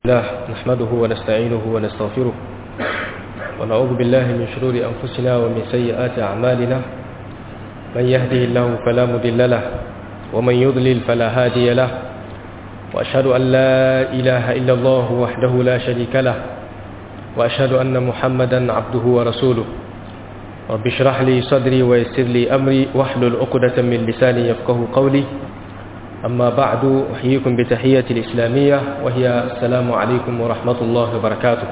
الله نحمده ونستعينه ونستغفره ونعوذ بالله من شرور أنفسنا ومن سيئات أعمالنا من يهده الله فلا مضل له ومن يضلل فلا هادي له وأشهد أن لا إله إلا الله وحده لا شريك له وأشهد أن محمدا عبده ورسوله رب اشرح لي صدري ويسر لي أمري واحلل عقدة من لساني يفقه قولي أما بعد أحييكم بتحية الإسلامية وهي السلام عليكم ورحمة الله وبركاته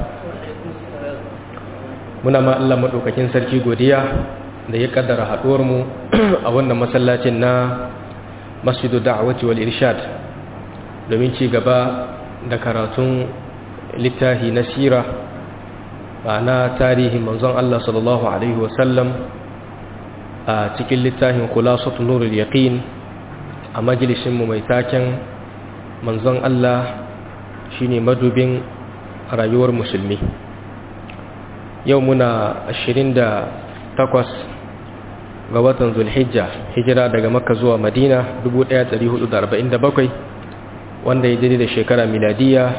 muna ma Allah maɗaukakin sarki godiya da ya kaddara haɗuwarmu a wannan masallacin na masjidu da'awati wal irshad domin ci gaba da karatun littafi na sira ma'ana tarihin manzon Allah sallallahu alaihi wasallam a cikin littafin khulasatu nurul yaqin a majalisinmu mai taken manzon Allah shine madubin rayuwar musulmi yau muna 28 ga watan zulhijja hijira daga makka zuwa madina 1447 wanda ya daidai da shekara miladiya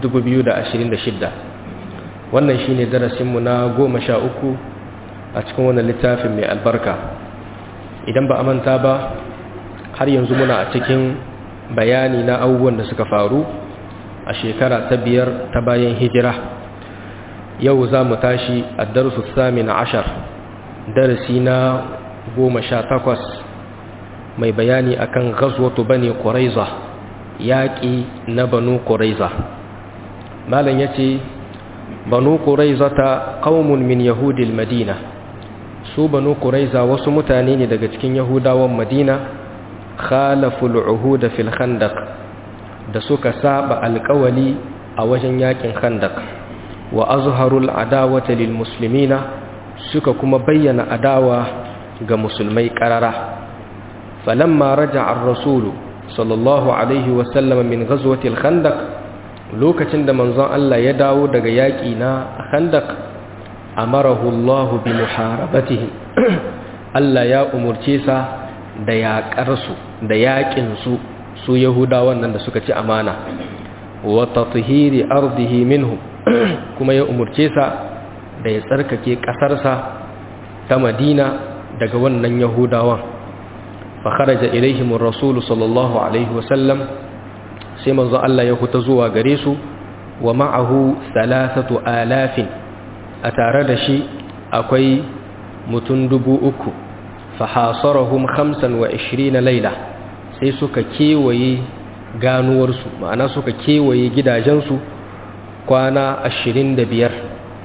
2026 wannan shine darasinmu na goma sha uku a cikin wannan littafin mai albarka idan ba a manta ba har yanzu muna a cikin bayani na abubuwan da suka faru a shekara ta biyar ta bayan hijira yau za mu tashi a darusu samin ashar darasi na goma sha takwas mai bayani akan gazwatu bane ƙuraiza yaƙi na banu ƙuraiza malam ya ce banu ƙuraiza ta ƙaumun min yahudil madina su banu ƙuraiza wasu mutane ne daga cikin yahudawan madina khalaful uhud fil khandaq da suka saba alƙawali a wajen yakin khandaq wa azharul adawata lil muslimina suka kuma bayyana adawa ga musulmai qarara falamma raja'a ar-rasulu sallallahu alaihi wa sallam min ghazwati al-khandaq lokacin da manzon Allah ya dawo daga yaki na khandaq amarahu Allah bi muharabatihi Allah ya umurce sa da yaƙarsu da yaƙinsu su yahudawan nan da suka ci amana wa tathhiri ardihi minhum kuma ya umurce sa da ya tsarkake ƙasarsa ta Madina daga wannan yahudawan fa kharaja ilaihim ar-rasul sallallahu alaihi wasallam sai manzo Allah ya huta zuwa gare su wa ma'ahu thalathatu alafin a tare da shi akwai mutum dubu uku fahasarahum khamsan wa ishirina laila sai suka kewaye ganuwarsu ma'ana suka kewaye gidajensu kwana ashirin da biyar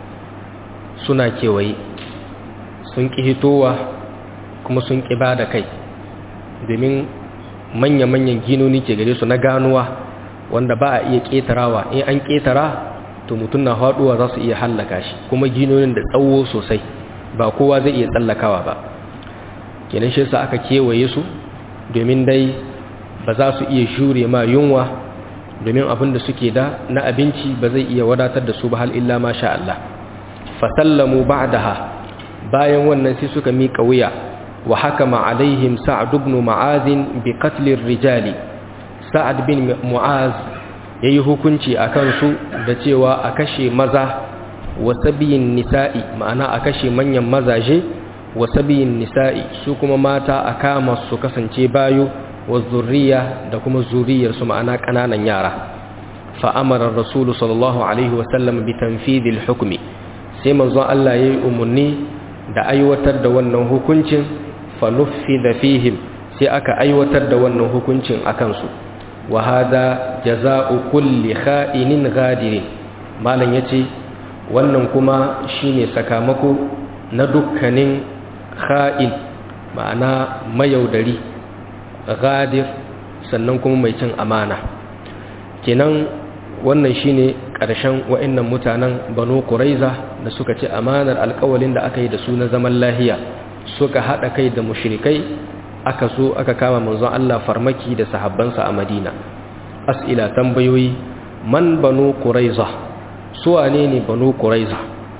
suna kewaye sun ƙi hitowa kuma sun ƙi ba da kai domin manya-manyan ginoni ke gare su na ganuwa wanda ba a iya ƙetarawa in an ƙetara to mutum na haɗuwa za su iya hallaka shi kuma ginonin da tsawo sosai ba kowa zai iya tsallakawa ba kenan shi sa aka kewaye su domin dai ba za su iya shure ma yunwa domin abin da suke da na abinci ba zai iya wadatar da su ba hal illa ma sha Allah fasallamu ba'daha bayan wannan sai suka miƙa wuya wa hakama alaihim sa'ad ibn mu'az bi qatl rijali sa'ad bin mu'az yayi hukunci akan su da cewa a kashe maza wa sabiyin nisa'i ma'ana a kashe manyan mazaje wa sabiyin nisa'i su kuma mata a kama su kasance bayo wa zurriya da kuma zuriyar su ma'ana kananan yara fa amara rasulu sallallahu alaihi wa sallam bi tanfidil hukmi sai manzon Allah yayi umarni da aiwatar da wannan hukuncin fa nuffida fihim sai aka aiwatar da wannan hukuncin akan su wa hada jazaa'u kulli kha'inin ghadirin malam yace wannan kuma shine sakamako na dukkanin kha'in ma'ana mayaudari gadir sannan kuma mai cin amana kenan wannan shine ƙarshen wa'annan mutanen banu quraiza da suka ci amanar alƙawalin da aka yi da su na zaman lahiya suka haɗa kai da mushrikai aka so aka kama manzon Allah farmaki da sahabbansa a Madina as'ila tambayoyi man banu quraiza su wane ne banu quraiza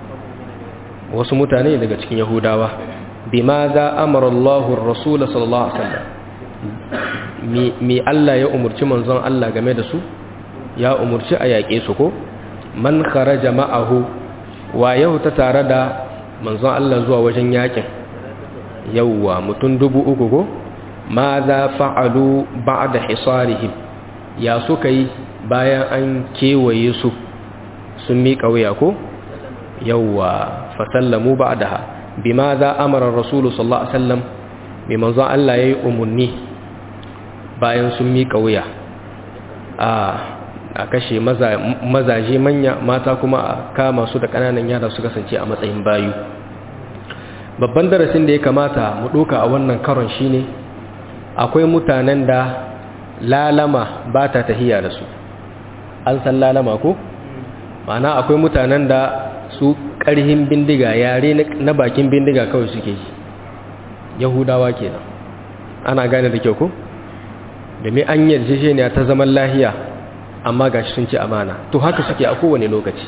wasu mutane daga cikin yahudawa bimaza amara Allahu ar-rasul sallallahu alaihi wasallam mi Allah ya umurci manzon Allah game da su ya umurci a yaƙe su ko man kharaja ma'ahu wa yau ta tare da manzon Allah zuwa wajen yaƙin yawwa mutum dubu uku ko ma za fa'alu ba'da hisarihim ya suka yi bayan an kewaye su sun miƙa wuya ko yawwa fasallamu ba'daha bima za amara rasulu sallallahu alaihi wasallam mai manzon Allah yayi umunni bayan sun miƙa wuya a a kashe mazaje manya mata kuma a kama su da ƙananan yara su kasance a matsayin bayu babban darasin da ya kamata mu ɗoka a wannan karon shine akwai mutanen da lalama ba ta tahiya da su an san lalama ko ma'ana akwai mutanen da su ƙarhin bindiga yare na bakin bindiga kawai suke yi yahudawa kenan ana gane da kyau ko domin an yarjejeniya ta zaman lahiya amma ga sun ci amana to haka suke a kowane lokaci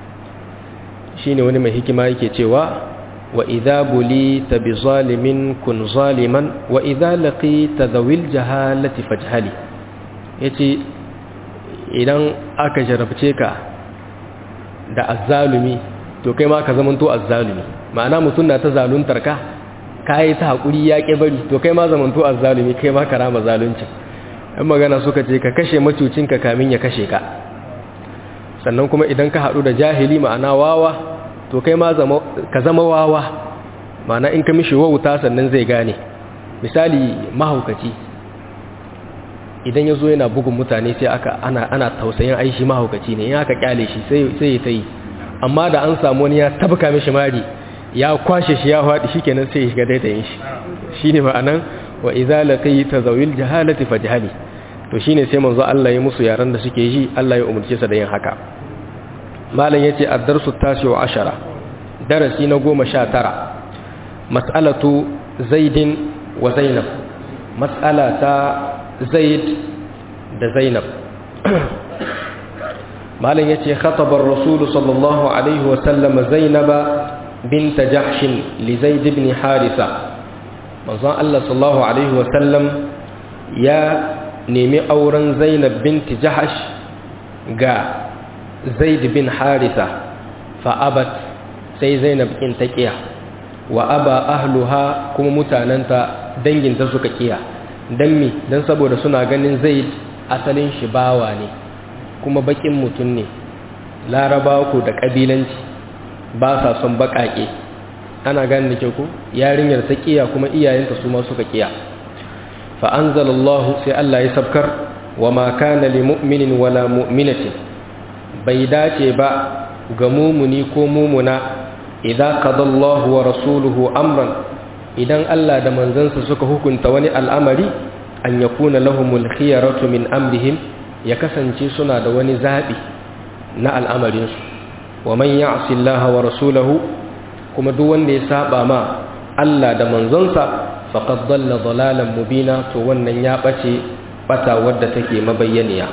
shine wani mai hikima yake cewa wa idza bulita bi zalimin kun zaliman wa idza laqita dhawil jahalati fajhali yace idan aka jarabce ka da azzalumi to kai ma ka zamanto azzalumi ma'ana mutum na ta zaluntar ka kai ta hakuri ya ke bari to kai ma zamanto azzalumi kai ma karama zaluncin in magana suka ce ka kashe macucinka kamin ya kashe ka sannan kuma idan ka haɗu da jahili ma'ana wawa to kai ma ka zama wawa ma'ana in ka mishi wauta sannan zai gane misali mahaukaci idan ya zo yana bugun mutane sai aka ana, ana tausayin aishi mahaukaci ne in aka kyale shi sai ya ta yi amma da an samu wani ya tabka mishi mari ya kwashe shi ya faɗi shi kenan sai ya shiga daitayin shi shi ne ma'anan wa idza laqita zawil jahalati fajhali to shine sai manzo Allah ya musu yaran da suke ji Allah ya umurce sa da yin haka malam yace ad-darsu tasi wa ashara darasi na 19 mas'alatu zaidin wa zainab mas'ala ta zaid da zainab malam yace khataba ar-rasul sallallahu alaihi wa sallam zainaba bint jahsh li zaid ibn harisa manzon Allah sallallahu alaihi wa sallam ya nemi auren zainab binti jahash ga zaid bin harisa fa'abat sai zainab in ta kiya wa aba ahluha kuma mutananta danginta suka kiya dan mi dan saboda suna ganin zaid asalin shi bawa ne kuma bakin mutum ne larabawa ko da kabilanci ba sa son bakake ana ganin da ke ku yarinyar ta kiya kuma iyayenta su ma suka kiya فأنزل الله سي الله يسبكر وما كان لمؤمن ولا مؤمنة بيداتي با غمومني كومومنا إذا قضى الله ورسوله أمرا إذن الله دا منزنس سكا حكم تواني الأمر أن يكون لهم الخيرة من أمرهم يكسن سنا دواني زابي نا الأمر ومن يعص الله ورسوله كما دوان دي سابا ما الله دا منزنسا faƙad dalla dalalan mubina to wannan ya ɓace ɓata wadda take mabayyaniya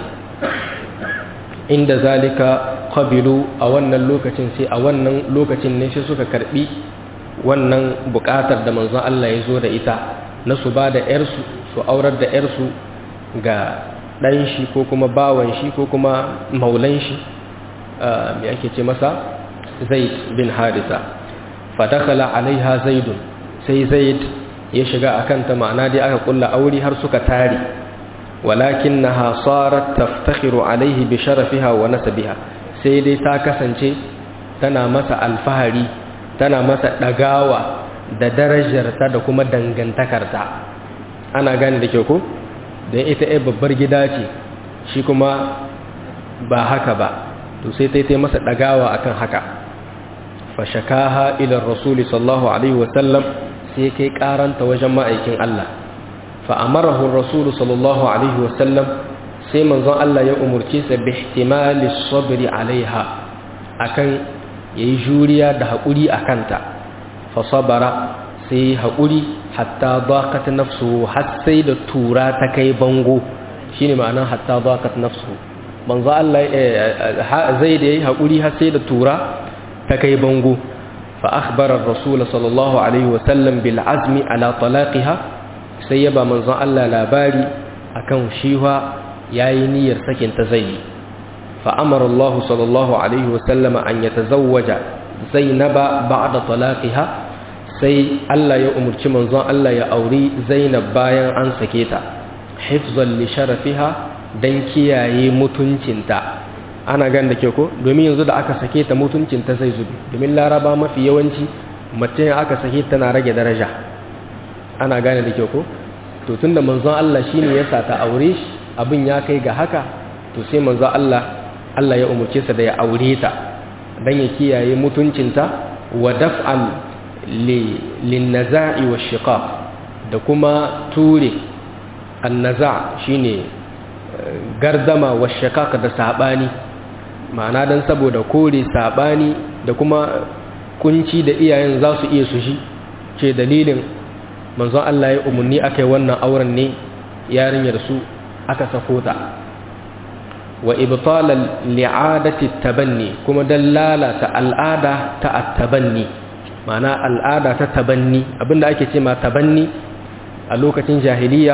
inda zalika qabilu a wannan lokacin sai a wannan lokacin ne sai suka karbi wannan buƙatar da manzon Allah ya zo da ita na su ba da ƴarsu su aurar da ƴarsu ga ɗan shi ko kuma bawan shi ko kuma maulan shi me ake ce masa zaid bin harisa fa dakhala alaiha zaidun sai zaid ya shiga a kanta ma'ana dai aka kulla aure har suka tare walakin na hasarar taftakhiru alaihi bi sharafiha wa nasabiha sai dai ta kasance tana masa alfahari tana masa ɗagawa da darajarta da kuma dangantakarta ana gane da kyau ko don ita ai babbar gida ce shi kuma ba haka ba to sai ta yi masa ɗagawa akan haka fashakaha ila rasuli sallallahu alaihi wasallam sai kai karanta wajen ma'aikin Allah fa'amarahu rasulu sallallahu alaihi wasallam sai manzon Allah ya umurce sa bi ihtimali sabri alaiha akan yayi juriya da hakuri akanta fa sabara sai hakuri hatta daqat nafsuhu har sai da tura ta kai bango shine ma'anar hatta daqat nafsuhu manzon Allah zai da yayi hakuri har sai da tura ta kai bango فأخبر الرسول صلى الله عليه وسلم بالعزم على طلاقها سيبا منظر الله لاباري أكون شيها يايني يرسكن تزيي فأمر الله صلى الله عليه وسلم أن يتزوج زينب بعد طلاقها sai Allah ya umurci manzon Allah ya auri Zainab bayan an sake ta hifzan li sharafiha dan kiyaye mutuncinta ana gan da ke ko domin yanzu da aka sake ta mutuncinta zai zubi domin laraba mafi yawanci mace aka sake tana rage daraja ana gane da ke ko to tunda manzon Allah shine ya sa ta aure shi abin ya kai ga haka to sai manzon Allah Allah ya umurce sa da ya aure ta dan ya kiyaye mutuncinta wa daf'an lin naza'i wa shiqaq da kuma ture an-naza' shine gardama wa shiqaq da sabani ma'ana dan saboda kore sabani da kuma kunci da iyayen za su iya su shi ce dalilin manzon Allah ya umarni aka yi wannan auren ne yarinyar su aka sako ta wa ibtalal li'adati tabanni kuma dan lalata al'ada ta at-tabanni ma'ana al'ada ta tabanni abinda ake ce ma tabanni a lokacin jahiliya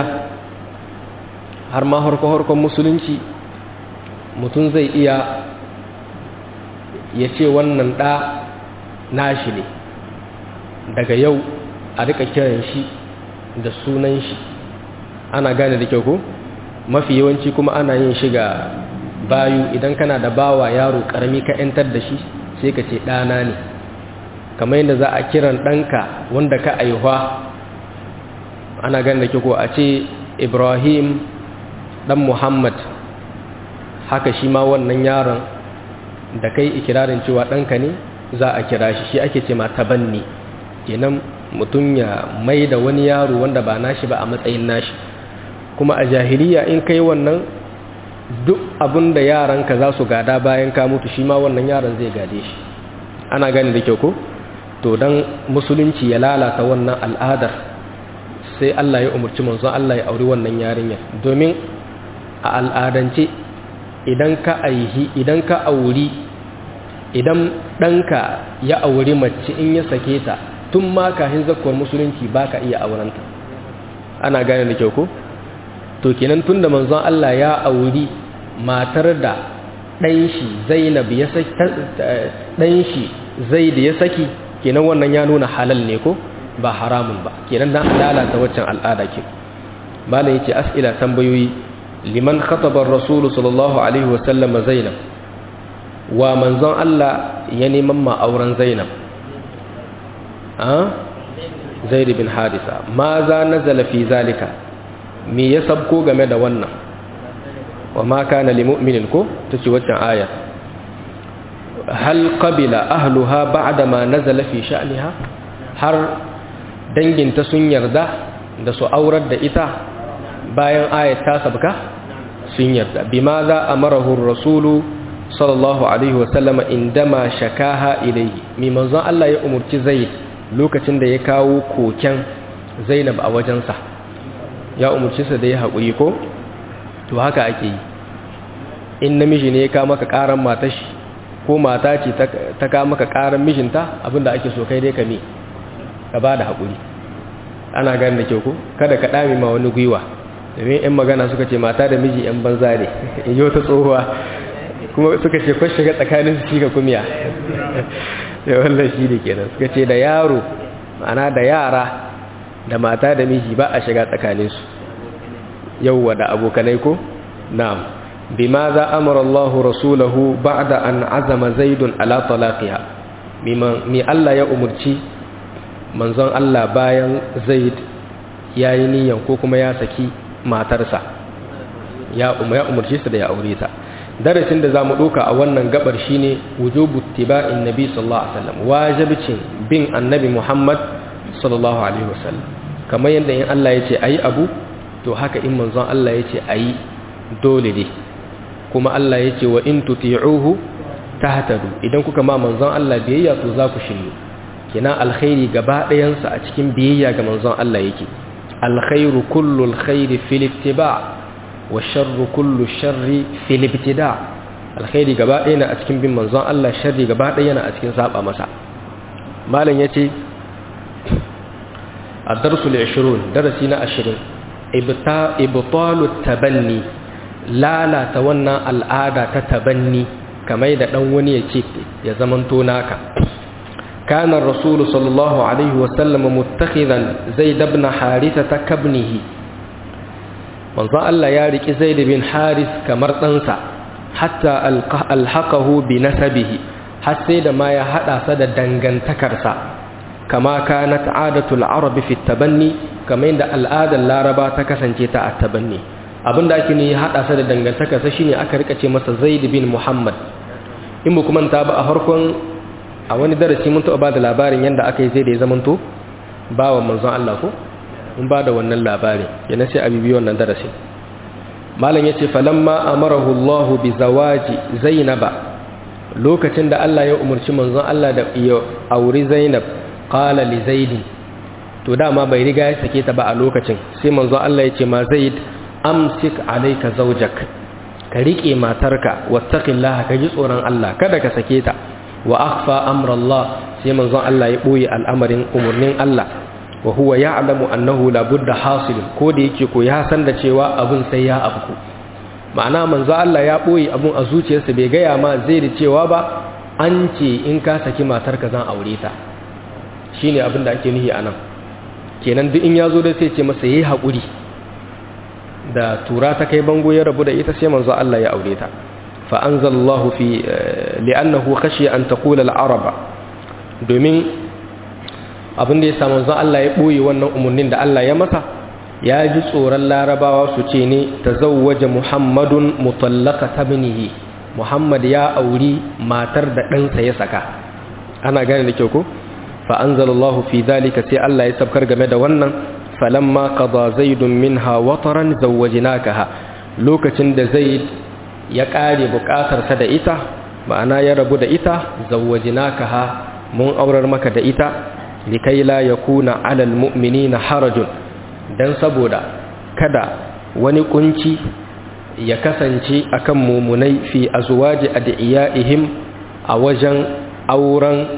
har ma harko-harkon musulunci mutum zai iya ya ce wannan ɗa nashi ne daga yau a rika kiran shi da sunan shi ana gane da kyau ko mafi yawanci kuma ana yin shiga bayu idan kana da bawa yaro karami ka yantar da shi sai ka ce ɗana ne kamar yadda za a kiran ɗanka wanda ka aihuwa ana gane da kyau ko a ce ibrahim ɗan muhammad haka shi ma wannan yaron da kai ikirarin cewa ɗanka ne za a kira shi shi ake ce ma tabanni kenan mutum ya mai da wani yaro wanda ba nashi ba a matsayin nashi kuma a jahiliya in kai wannan duk abin da yaranka za su gada bayan ka mutu shi ma wannan yaron zai gade shi ana gani da kyau ko to don musulunci ya lalata wannan al'adar sai Allah ya umarci manzon Allah ya auri wannan yarinyar domin a al'adance idan ka aihi idan ka auri idan ɗanka ya auri mace in ya sake ta tun ma kafin zakuwar musulunci ba ka iya aurenta ana gane da kyau ko to kenan tun da manzon Allah ya auri matar da ɗanshi zainab ya saki ɗanshi zai da ya saki kenan wannan ya nuna halal ne ko ba haramun ba kenan dan lalata waccan al'ada ke malam yace as'ila tambayoyi liman khataba ar-rasul sallallahu alaihi wa sallam zainab wa manzon Allah ya neman ma auren zainab zaid bin harisa ma za nazala fi zalika me ya sabko game da wannan wa ma kana lil mu'minin ko tace waccan aya hal qabila ahluha ba'da ma nazala fi sha'niha har danginta sun yarda da su aurar da ita bayan ayat ta sabka sun yarda bima za amarahu rasulu sallallahu alaihi wasallama indama shakaha ilayhi mi manzon Allah ya umurci zaid lokacin da ya kawo koken zainab a wajensa ya umurci sa da ya haƙuri ko to haka ake yi in namiji ne ya kawo maka ƙaran matashi ko mata ce ta kawo maka ƙaran mijinta abinda ake so kai dai ka me ka ba da haƙuri ana gani da kyau ko kada ka ɗame ma wani gwiwa domin 'yan magana suka ce mata da miji 'yan banza ne in yi wata tsohuwa kuma suka ce kwashe ga tsakanin su shiga kumiya da wannan shi da kenan suka ce da yaro ma'ana da yara da mata da miji ba a shiga tsakaninsu yauwa da abokanai ko na'am bima za amara Allah rasulahu ba'da an azama zaidun ala talaqiha mi Allah ya umurci manzon Allah bayan zaid yayi niyan ko kuma ya saki matarsa ya umurci sa da ya aure ta darasin da zamu doka a wannan gabar shine wujubu tiba'in nabi sallallahu alaihi wasallam wajibcin bin annabi Muhammad sallallahu alaihi wasallam kamar yadda in Allah yace ayi abu to haka in manzon Allah yace ayi dole ne kuma Allah yace wa in tuti'uhu tahtadu idan kuka ma manzon Allah biyayya to za ku shiryu kina alkhairi gaba ɗayan sa a cikin biyayya ga manzon Allah yake alkhairu kullu alkhairi fil ittiba' wa sharru kullu sharri fil ibtida alkhairi gaba ɗaya na a cikin bin manzon Allah sharri gaba ɗaya na a cikin saba masa malam yace ad-darsul 20 darasi na 20 ibta ibtalu tabanni lalata wannan al'ada ta tabanni kamar da dan wani ya ce ya zamanto naka كان الرسول صلى الله عليه وسلم متخذا زيد بن حارثة كابنه manzon Allah ya riki Zaid bin Haris kamar ɗansa hatta alhaqahu bi nasabihi har sai da ma ya hada sa da dangantakarsa kama kanat adatul arab fi tabanni kamar yadda al'adar laraba ta kasance ta a tabanni abinda ake ne hada sa da dangantakarsa shine aka rika ce masa Zaid bin Muhammad in mu kuma ta ba a farkon a wani darasi mun taɓa ba da labarin yadda aka yi zai da ya zamanto ba wa manzon Allah ko in ba da wannan labari yana sai a bibi wannan darasi malam ya ce falamma amarahu Allah bi zawaji zainaba lokacin da Allah ya umarci manzon Allah da ya auri zainab qala li zaid to dama bai riga ya sake ta ba a lokacin sai manzon Allah ya ce ma zaid amsik alayka zawjak ka rike matarka wattaqillaha ka ji tsoron Allah kada ka sake ta wa akhfa amra Allah sai manzon Allah ya boye al'amarin umurnin Allah wa huwa ya'lamu annahu la budda hasil ko da yake ko ya san da cewa abun sai ya afku ma'ana manzon Allah ya boye abun a zuciyarsa bai gaya ma zai da cewa ba an ce in ka saki matarka zan aure ta shine abin da ake nihi anan kenan duk in ya zo da sai ce masa yayi hakuri da tura ta kai bango ya rabu da ita sai manzo Allah ya aure ta fa anzalallahu fi li'annahu khashiya an taqula al-araba domin abin da ya samu manzo Allah ya boye wannan umurnin da Allah ya masa ya ji tsoron larabawa su ce ne tazawwaja muhammadun mutallaqata ibnihi muhammad ya auri matar da ɗansa ya saka ana gane da kyau ko fa anzalallahu fi dhalika sai Allah ya sabkar game da wannan falamma qada zaidun minha wataran zawwajnakaha lokacin da zaid ya kare bukatarsa da ita ma'ana ya rabu da ita zawwajnakaha mun aurar maka da ita likai la yakuna alal mu'minina harajun dan saboda kada wani kunci ya kasance akan mumunai fi azwaji adiyaihim a wajen auren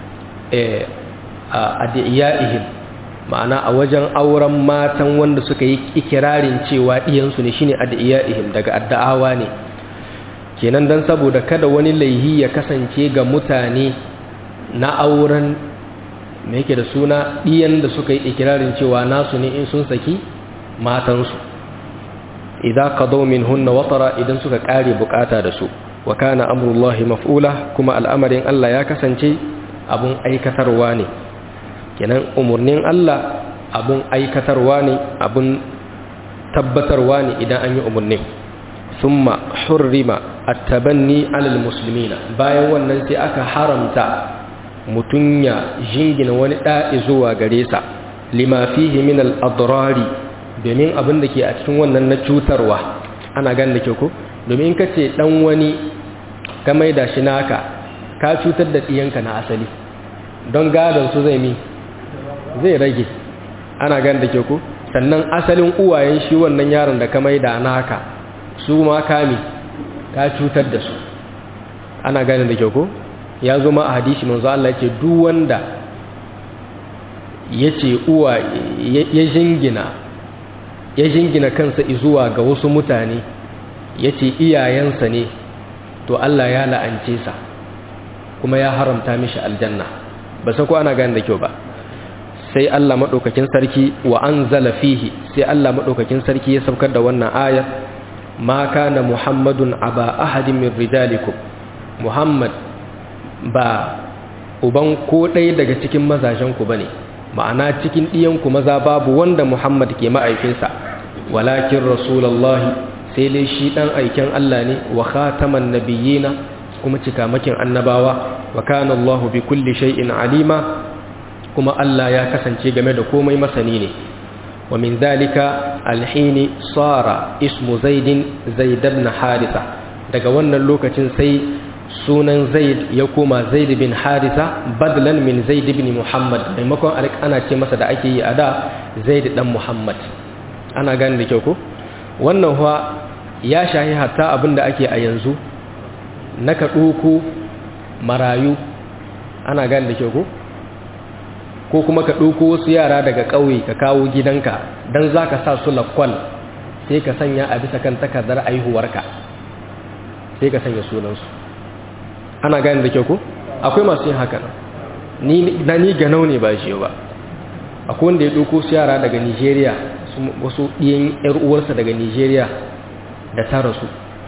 adiyaihim ma'ana a wajen auren matan wanda suka yi ikirarin cewa ɗiyansu ne shine adiya'ihim daga adda'awa ne kenan dan saboda kada wani laihi ya kasance ga mutane na auren me yake da suna ɗiyan da suka yi ikirarin cewa nasu ne in sun saki matansu idan qadaw minhunna watara idan suka kare bukata da su wa kana amrullahi maf'ula kuma al'amarin Allah ya kasance abun aikatarwa ne kenan umarnin Allah abun aikatarwa ne abun tabbatarwa ne idan an yi umarnin summa hurrima at-tabanni 'alal muslimina bayan wannan sai aka haramta mutun ya jingina wani da'i zuwa gare sa lima fihi min al-adrari domin abin da ke a cikin wannan na cutarwa ana gan da ke ko domin kace dan wani ka maida shi naka ka cutar da diyanka na asali don gadon su zai mi zai rage ana gan da ke ku sannan asalin uwayen shi wannan yaron da ka maida naka su ma kami ka cutar da su ana gane da ke ku ya zo ma a hadisi manzo Allah ce duk wanda yace uwa ya jingina ya jingina kansa zuwa ga wasu mutane yace iyayensa ne to Allah ya la'ance sa kuma ya haramta mishi aljanna ba sai ko ana gane da kyau ba sai Allah maɗaukakin sarki wa an fihi sai Allah maɗaukakin sarki ya saukar da wannan ayar ma kana muhammadun aba ahadin min rijalikum muhammad ba uban ko ɗaya daga cikin mazajenku ba ne ma'ana cikin ɗiyanku maza babu wanda muhammad ke ma'aikinsa walakin rasulallah sai dai shi ɗan aiken Allah ne wa khataman nabiyina kuma cikamakin annabawa wa kana Allah bi kulli shay'in alima kuma Allah ya kasance game da komai masani ne wa min zalika alhini sara ismu zaidin zaid ibn harisa daga wannan lokacin sai sunan zaid ya koma zaid bin harisa badlan min zaid ibn muhammad maimakon ana ce masa da ake yi a da zaid dan muhammad ana gane da kyau ko wannan huwa ya shahi hatta abin da ake a yanzu na ka marayu ana gane da kyau ko ko kuma ka ɗauko wasu yara daga ƙauye ka kawo gidanka don za ka sa su lakwal sai ka sanya a bisa kan takardar aihuwarka sai ka sanya sunansu ana gane da kyau ko akwai masu yin haka ni na ni ganau ne ba shi ba akwai wanda ya ɗauko su yara daga nigeria wasu ɗiyan yar uwarsa daga nigeria da ta rasu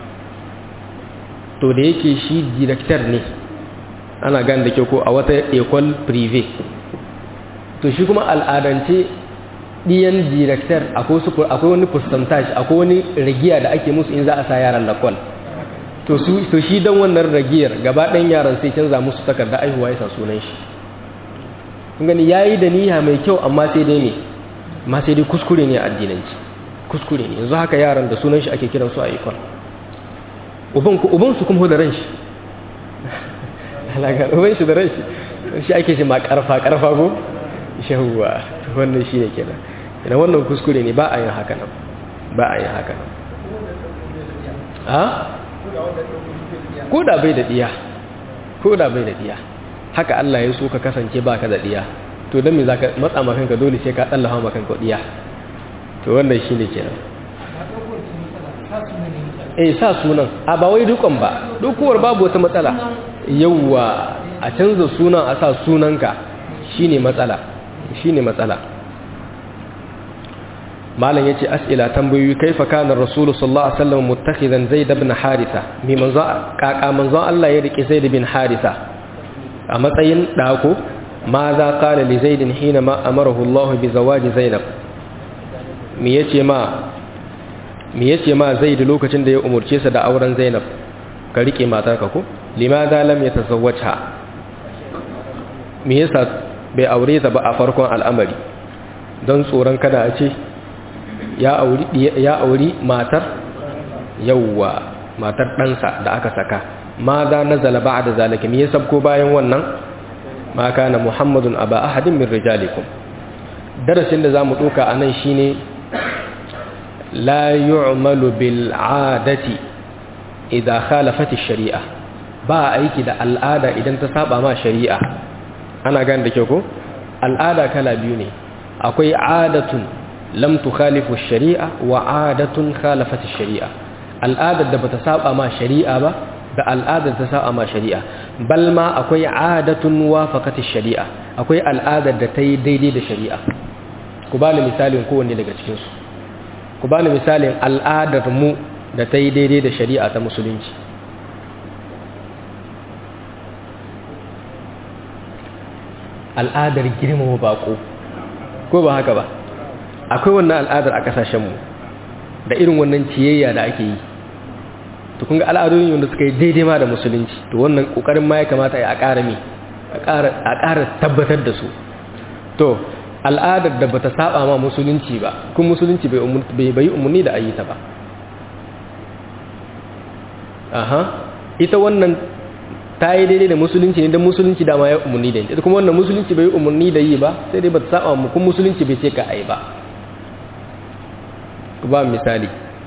to da yake shi director ne ana gane da kyau ko a wata ecole privé to shi kuma al'adance ɗiyan director akwai wani percentage akwai wani ragiya da ake musu in za a sa yaran lakwal to shi don wannan ragiyar gaba ɗan yaran sai canza musu takarda aihuwa ya sa sunan shi kun gani ya yi da niyya mai kyau amma sai dai ne ma sai dai kuskure ne a addinanci kuskure ne yanzu haka yaran da sunan shi ake kiransu a ikon ubansu kuma da ran shi uban shi da ran shi shi ake shi ma karfa karfa ko shahuwa wannan shi ne kenan idan wannan kuskure ne ba a yin haka nan ba a yin haka nan a ko da bai da diya ko da bai da diya haka Allah ya so ka kasance ba ka da diya to don me za ka matsa makanka dole sai ka tsallafa makanka diya to wannan shi ne kenan eh sa sunan a ba wai dukan ba dukuwar babu wata matsala yawwa a canza sunan a sa sunanka shine matsala shine matsala malam yace as'ila tambayoyi kaifa kana rasul sallallahu alaihi wasallam muttakhidan zaid ibn haritha mi manzo kaka manzo Allah ya rike zaid ibn haritha a matsayin dako ma za qala li zaid hina ma amarahu Allah bi zawaji zainab mi yace ma mi yace ma zaid lokacin da ya umurce sa da auren zainab ka rike matarka ko limadha lam yatazawwajha me yasa bai aure ta ba a farkon al'amari don tsoron kada a ce ya auri ya auri matar yawwa matar ɗansa da aka saka ma za nazala ba'da zalika me yasa ko bayan wannan ma kana muhammadun aba ahadin min rijalikum darasin da zamu doka anan shine la yu'malu bil 'adati idza khalafat ash-shari'a ba aiki da al'ada idan ta saba ma shari'a ana gane da kyau ko al'ada kala biyu ne akwai adatun lam tukhalifu ash-shari'a wa adatun khalafat ash-shari'a al'adar da bata saba ma shari'a ba da al'adar ta saba ma shari'a bal ma akwai adatun wafaqat ash-shari'a akwai al'adar da ta yi daidai da shari'a ku bani misalin kowanne daga cikin su ku bani misalin al'adar mu da ta yi daidai da shari'a ta musulunci al'adar girmama bako ko ba haka ba akwai wannan al'adar a kasashenmu da irin wannan ciyayya da ake yi to kun ga al'adun wanda suka yi daidai ma da musulunci to wannan kokarin ma ya kamata a ƙara mi a ƙara tabbatar da su to al'adar da bata saba ma musulunci ba kun musulunci bai bai umarni da ayyuta ba aha ita wannan ta yi daidai da musulunci ne don musulunci dama ya umarni da ita kuma wannan musulunci bai umarni da yi ba sai dai ba ta saba mu kuma musulunci bai ce ka ai ba ku ba misali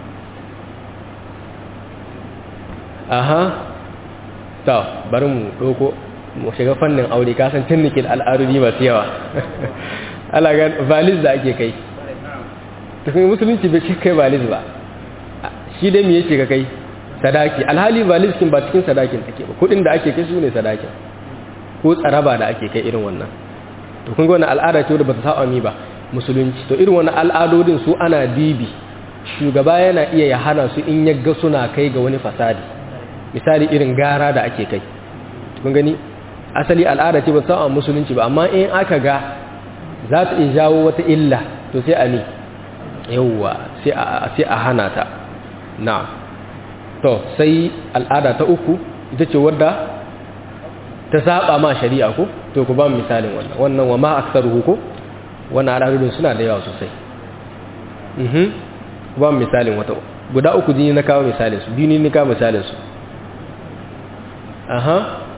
aha ta bari mu ɗauko mu shiga fannin aure kasan tunnikin al'adudi masu yawa ala ga valis da ake kai tukun musulunci bai ce kai valis ba shi dai me yake ka kai sadaki alhali valis kin ba cikin sadakin take ba kudin da ake kai su ne sadakin ko tsaraba da ake kai irin wannan to kun ga wannan al'ada ce wadda ba ta saba mi ba musulunci to irin wannan al'adodin su ana dibi shugaba yana iya ya hana su in yagga suna kai ga wani fasadi misali irin gara da ake kai kun gani asali al'ada ce ba ta saba musulunci ba amma in aka ga za ta iya jawo wata illa to sai a ne yawwa sai a hana ta na to sai al'ada ta uku ita ce wadda ta saba ma shari'a ko to ku ba misalin wannan wannan wa ma aksaruhu ko wannan al'adun suna da yawa sosai mhm ku ba misalin wata guda uku jini na kawo misalin su biyu ne na kawo misalin su aha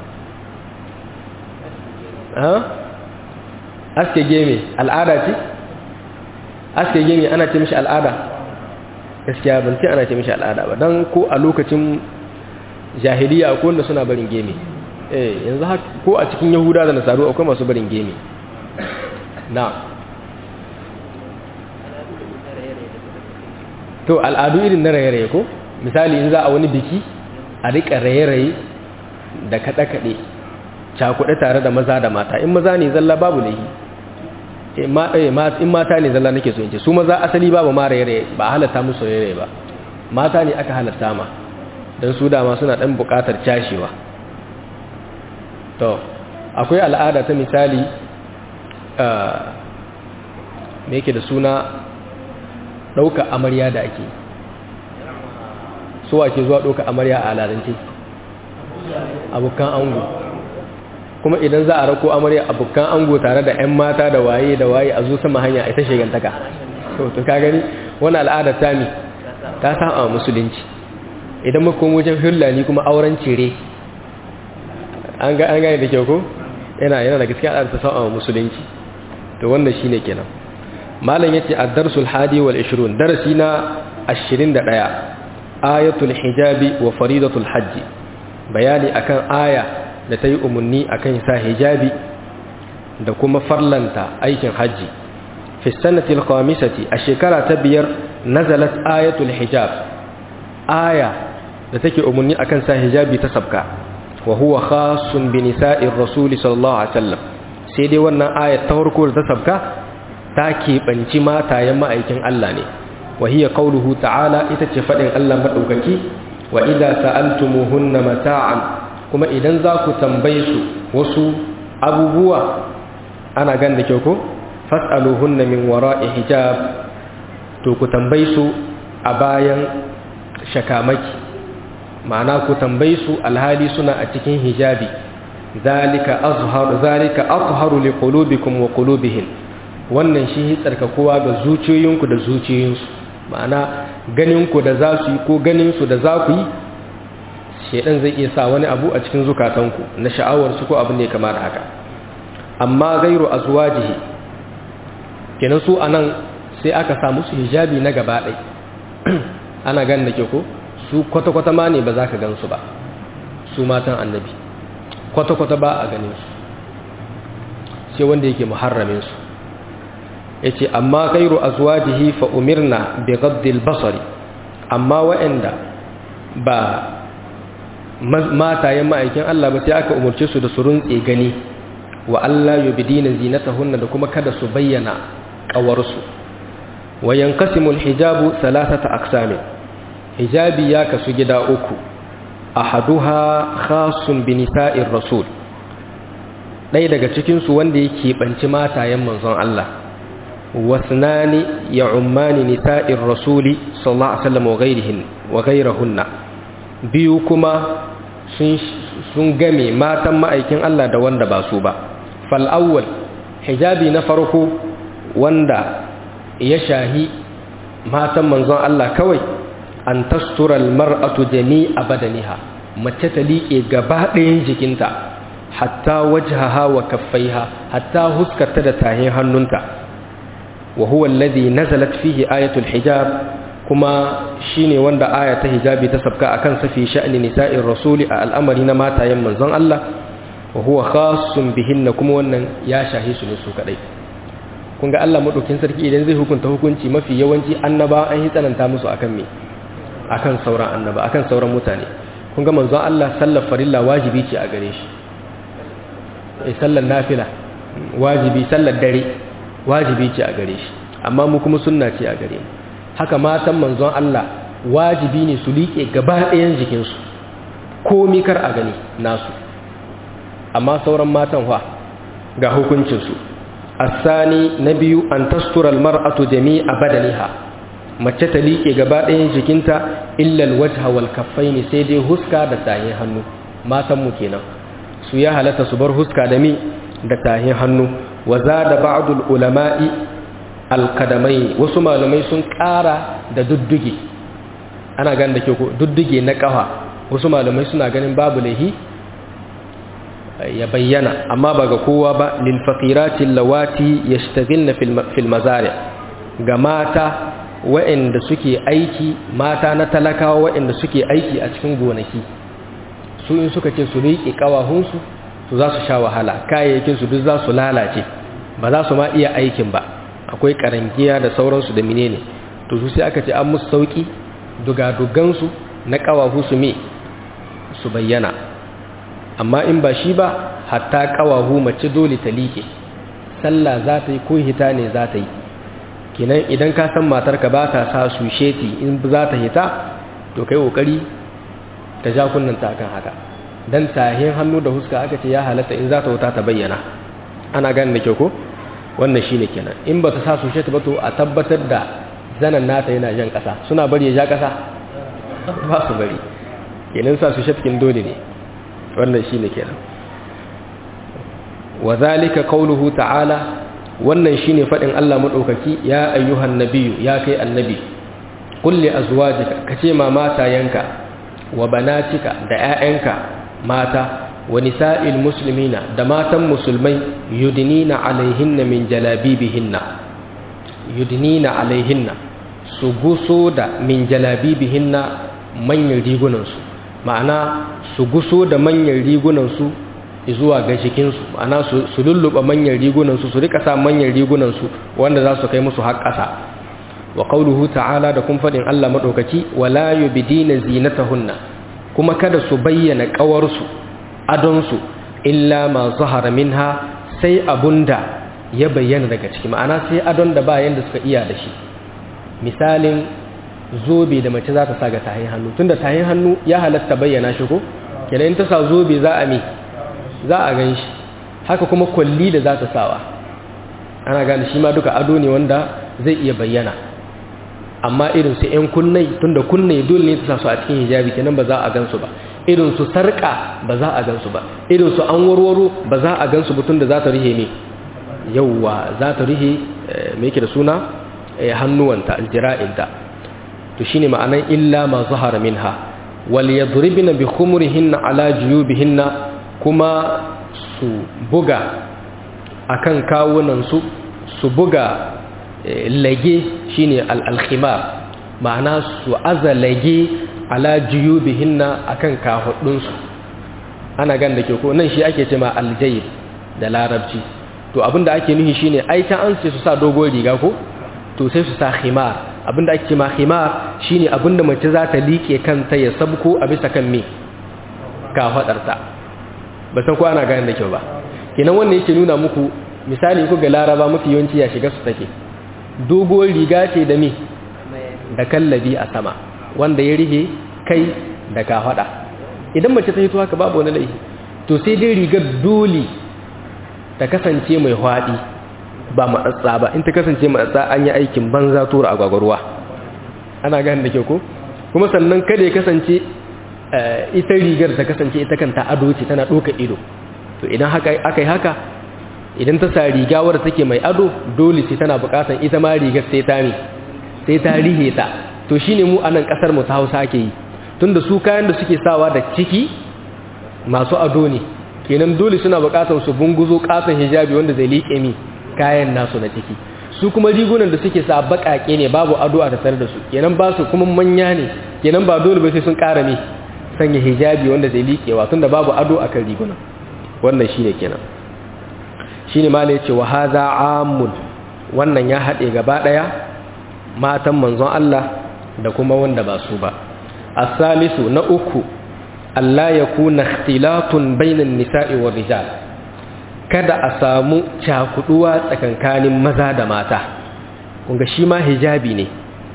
aha aske geme al'ada ce aske geme ana ce mishi al'ada gaskiya ban ce ana ce mishi al'ada ba don ko a lokacin jahiliya ko wanda suna barin geme eh yanzu ko a cikin yahuda da nasaru akwai masu barin geme na to al'adu irin na raye-raye ko misali in za a wani biki a rika raye-raye da kaɗe-kaɗe cakuɗe tare da maza da mata in maza ne zalla babu laihi in mata ne zalla nake so in ce su maza asali babu ma raye-raye ba a halatta musu raye-raye ba mata ne aka halatta ma don su dama suna ɗan buƙatar cashewa to akwai al'ada ta misali me yake da suna ɗauka amarya da ake so ake zuwa ɗauka amarya a aladance abokan ango kuma idan za a rako amarya abokan ango tare da 'yan mata da waye da waye a zo sama hanya ita shigantaka to ka gani wani al'ada ta mi ta saba musulunci idan makon wajen hulani kuma auren cire an gane da kyau ko yana yana da gaskiya al'ada ta saba musulunci to wannan shine kenan malam yace ad-darsul hadi wal 20 darasi na 21 ayatul hijabi wa faridatul hajj bayani akan aya da ta yi umarni akan sa hijabi da kuma farlanta aikin hajji fi sanatil khamisati a shekara ta biyar nazalat ayatul hijab aya da take umarni akan sa hijabi ta sabka wa huwa khasun bi nisa'ir rasul sallallahu alaihi wasallam sai dai wannan ayat ta farko da ta sabka ta keɓanci matayen ma'aikin Allah ne wa hiya qauluhu ta'ala ita ce fadin Allah madaukaki wa idza sa'altumuhunna mata'an kuma idan za ku tambaye su wasu abubuwa ana gan da kyau ko fas'aluhunna min wara'i hijab to ku tambaye su a bayan shakamaki ma'ana ku tambaye su alhali suna a cikin hijabi zalika azhar zalika azharu liqulubikum wa qulubihim wannan shi tsarkakuwa ga zuciyoyinku da zuciyoyinsu ma'ana ganinku da za su yi ko ganinsu da za ku yi shaidan zai iya sa wani abu a cikin zukatanku na sha'awarsu ko abin da ya kamata haka amma gairu azwajihi kenan su anan sai aka sa musu hijabi na gaba ɗai ana gan da ke ko su kwata-kwata ma ne ba za ka gansu ba su matan annabi kwata-kwata ba a ganin su sai wanda yake muharramin su yace amma ghairu azwajihi fa umirna bi ghaddil basari amma wa'anda ba matayen ma'aikin Allah ba sai aka umurce su da su runtse gani wa Allah yubdina zinatahunna da kuma kada su bayyana kawarsu wa yanqasimu alhijabu thalathata aqsam hijabi ya kasu gida uku ahaduha khasun bi nisa'ir rasul ɗaya daga cikin su wanda yake banci matayen manzon Allah wasnani ya ummani nisa'ir rasuli sallallahu alaihi wasallam wa ghairihin wa ghairahunna biyu kuma sun sun game matan ma'aikin Allah da wanda ba su ba fal awwal hijabi na farko wanda ya shahi matan manzon Allah kawai an tastura almar'atu jami'a badaniha mace ta liƙe gaba ɗayan jikinta hatta wajhaha wa kaffaiha hatta huskarta da tahin hannunta وهو الذي نزلت فيه آية الحجاب كما شيني وندا آية حجاب تسبكا أكن في شأن نساء الرسول الأمر نما تايم من زن الله وهو خاص بهن كما ونن يا شاهي سنسو كدai kun ga Allah madaukin sarki idan zai hukunta hukunci mafi yawanci annaba an yi tsananta musu akan me akan sauran annaba akan sauran mutane kun ga manzon Allah sallar farilla wajibi ce a gare shi eh sallar nafila wajibi sallar dare wajibi ce a gare shi amma mu kuma sunna ce a gare mu haka matan manzon Allah wajibi ne su liƙe gaba ɗayan jikinsu komi kar a gani nasu amma sauran matan fa ga hukuncinsu asani na biyu an tastura almar'atu jami'a badaniha mace ta liƙe gaba ɗayan jikinta illal wajha wal kaffaini sai dai huska da tahin hannu matan mu kenan su ya halatta su bar huska da mi da tahin hannu wa zada ba'dul ulama'i alqadamai wasu malamai sun ƙara da dudduge ana ganin da ke ko dudduge na ƙafa wasu malamai suna ganin babu lahi ya bayyana amma ba ga kowa ba lil faqiratil lawati yashtaghilna fil mazari ga mata waɗanda suke aiki mata na talakawa waɗanda suke aiki a cikin gonaki su in suka ce su riƙe ƙawahunsu su za su sha wahala kayayyakinsu duk za su lalace ba za su ma iya aikin ba akwai karangiya da sauransu da menene to su sai aka ce an musu sauki dugadugansu na ƙawahu su me su bayyana amma in ba shi ba hatta ƙawahu mace dole ta liƙe sallah za ta yi ko hita ne za ta yi kinan idan ka san matarka ba ta sa su sheti in za ta hita to kai kokari ta ja kunnanta kan haka dan tahin hannu da huska aka ce ya halatta in za ta wuta ta bayyana ana gane da kyau ko wannan shine kenan in ba ta sa su sheti ba to a tabbatar da zanan nata yana jan kasa suna bari ya ja kasa ba su bari kenan sa su shetkin dole ne wannan shine kenan wa zalika qawluhu ta'ala wannan shine fadin Allah madaukaki ya ayyuhan nabiyyu ya kai annabi kulli azwajika kace ma matayanka wa banatika da ƴaƴanka mata wa nisa'il muslimina da matan musulmai yudnina alaihinna min jalabibihinna yudnina alaihinna su guso da min jalabibihinna manyan rigunansu ma'ana su guso da manyan rigunansu zuwa ga jikinsu ma'ana su lulluɓa manyan rigunansu su rika sa manyan rigunansu wanda za su kai musu har ƙasa wa qauluhu ta'ala da kun faɗin Allah madaukaki wala yubdina zinatahunna kuma kada su bayyana ƙawarsu adonsu illa ma zahara minha sai abunda ya bayyana daga ciki ma'ana sai adon da ba yanda suka iya da shi misalin zobe da mace za ta sa ga tahin hannu tunda tahin hannu ya halatta bayyana shi ko kenan in ta sa zobe za a mi za a gan shi haka kuma kwalli da za ta sawa ana gane shi ma duka ado ne wanda zai iya bayyana amma irin su 'yan kunnai tunda kunnai dole ne ta sa su a cikin hijabi kenan ba za a gansu ba irin su sarka ba za a gansu ba irin su an warwaro ba za a gansu ba tunda za ta rihe ne yauwa za ta rihe me yake da suna hannuwanta aljira'inta to shine ma'anan illa ma zahara minha wal yadribna bi khumurihinna ala juyubihinna kuma su buga akan kawunan su su buga lage shine al-khimar ma'ana su aza lage ala juyubihinna akan kahudun su ana gan da ke ko nan shi ake cewa aljayb da larabci to abinda ake nufi shine ai ta an ce su sa dogon riga ko to sai su sa khimar abinda ake cewa khimar shine abinda mace za ta liƙe kanta ya sabko a bisa kan me kafadarta ba san ko ana gane da kyau ba kenan wannan yake nuna muku misali ku ga laraba mafi yawanci ya shiga su take doguwar riga ce da me da kallabi a sama wanda ya rige kai da kafada idan mace ta hito haka babu wani laifi to sai dai rigar dole ta kasance mai hwaɗi ba matsatsa ba in ta kasance matsatsa an yi aikin banza tura agwagwarwa ana gane da kyau ko kuma sannan kada ya kasance ita rigar ta kasance ita kanta ado ce tana ɗoka ido to idan aka yi haka idan ta sa riga wadda take mai ado dole ce tana bukatan ita ma rigar sai ta ne sai ta rihe ta to shine mu a nan kasar mu ta hausa ake yi tunda su kayan da suke sawa da ciki masu ado ne kenan dole suna bukatar su bunguzo katon hijabi wanda zai liƙe mi kayan nasu na ciki su kuma rigunan da suke sa baƙaƙe ne babu ado a tattare da su kenan ba su kuma manya ne kenan ba dole ba sai sun ƙara ne sanya hijabi wanda zai liƙewa tunda babu ado akan rigunan wannan shine kenan shine ma yace wa hadha amun wannan ya haɗe gaba ɗaya matan manzon Allah da kuma wanda ba su ba as-salisu na uku Allah ya kuna ikhtilatun bainan nisa'i wa rijal kada a samu cakuduwa tsakankanin maza da mata kunga shi ma hijabi ne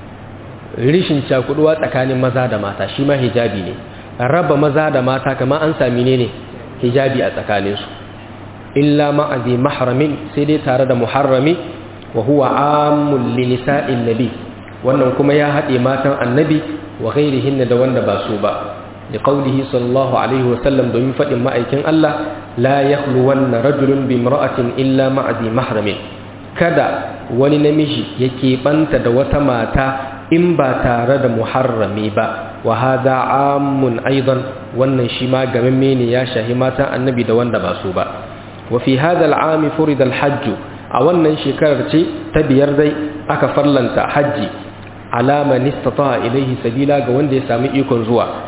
rishin cakuduwa tsakanin maza da mata shi ma hijabi ne raba maza da mata kamar an sami ne ne hijabi a tsakaninsu illa ma'azi mahramin sai dai tare da muharrami wa huwa amul li nisa'in nabi wannan kuma ya haɗe matan annabi wa ghairihinna da wanda ba su ba لقوله صلى الله عليه وسلم دوmin fadin ma'aikin Allah la yakhluwanna rajulun bi imra'atin illa ma'a zi mahramin kada wani namiji yake banta da wata mata in ba tare da muharrami ba wa hadha ammun aidan wannan shi ma gamamme ne ya shahi matan annabi da wanda ba su ba wa fi hadha al'ami furida al-hajj a wannan shekarar ce ta biyar dai aka farlanta haji alama nistata ilaihi sabila ga wanda ya sami ikon zuwa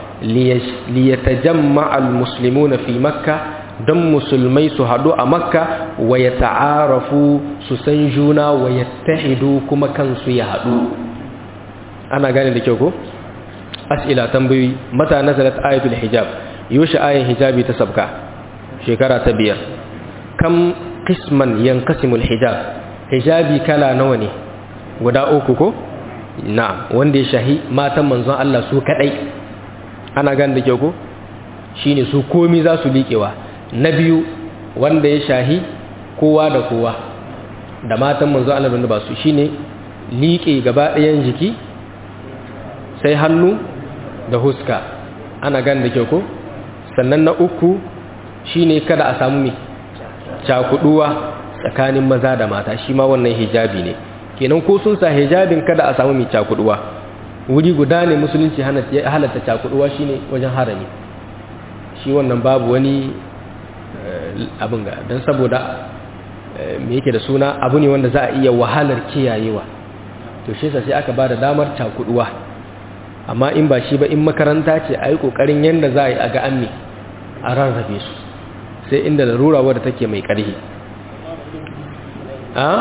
liyatajamma al-muslimuna fi makka don musulmai su haɗu a makka wa ya ta'arafu su san juna wa ya tahidu kuma kansu ya haɗu ana gane da kyau ko as'ila tambayoyi mata nazalat ayatul hijab yoshi ayin hijabi ta sabka shekara ta biyar kam qisman yanqasimul hijab hijabi kala nawa ne guda uku ko na'am wanda ya shahi matan manzon Allah su kadai ana gane da kyau ko shine su komi za su liƙewa na biyu wanda ya shahi kowa da kowa da matan manzon Allah da ba su shine liƙe gaba ɗayan jiki sai hannu da huska ana gane da kyau ko sannan na uku shine kada a samu mai cakuduwa tsakanin maza da mata shi ma wannan hijabi ne kenan ko sun sa hijabin kada a samu mai cakuduwa wuri guda ne musulunci halatta cakuduwa shine wajen harami shi wannan babu wani abin ga don saboda me yake da suna abu ne wanda za a iya wahalar kiyayewa to shi sai aka ba da damar cakuduwa amma in ba shi ba in makaranta ce a yi ƙoƙarin yadda za a yi a ga an a rarrabe su sai inda larura wadda take mai ƙarhi a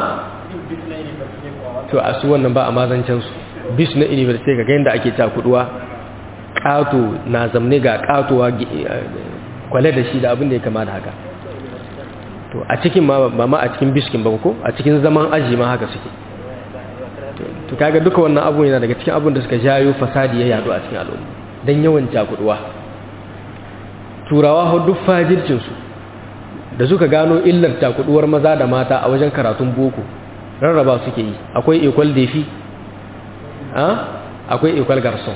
to a su wannan ba a mazancensu bis na university ga yadda ake cakuduwa ƙato na zamne ga ƙatowa kwale da shi da abin da ya kama da haka to a cikin ma ba ma a cikin biskin ba ko a cikin zaman aji ma haka suke to kaga duka wannan abun yana daga cikin abun da suka jayo fasadi ya yadu a cikin al'umma dan yawan cakuduwa turawa ho duk fajircin su da suka gano illar cakuduwar maza da mata a wajen karatun boko rarraba suke yi akwai equal defi a akwai equal garson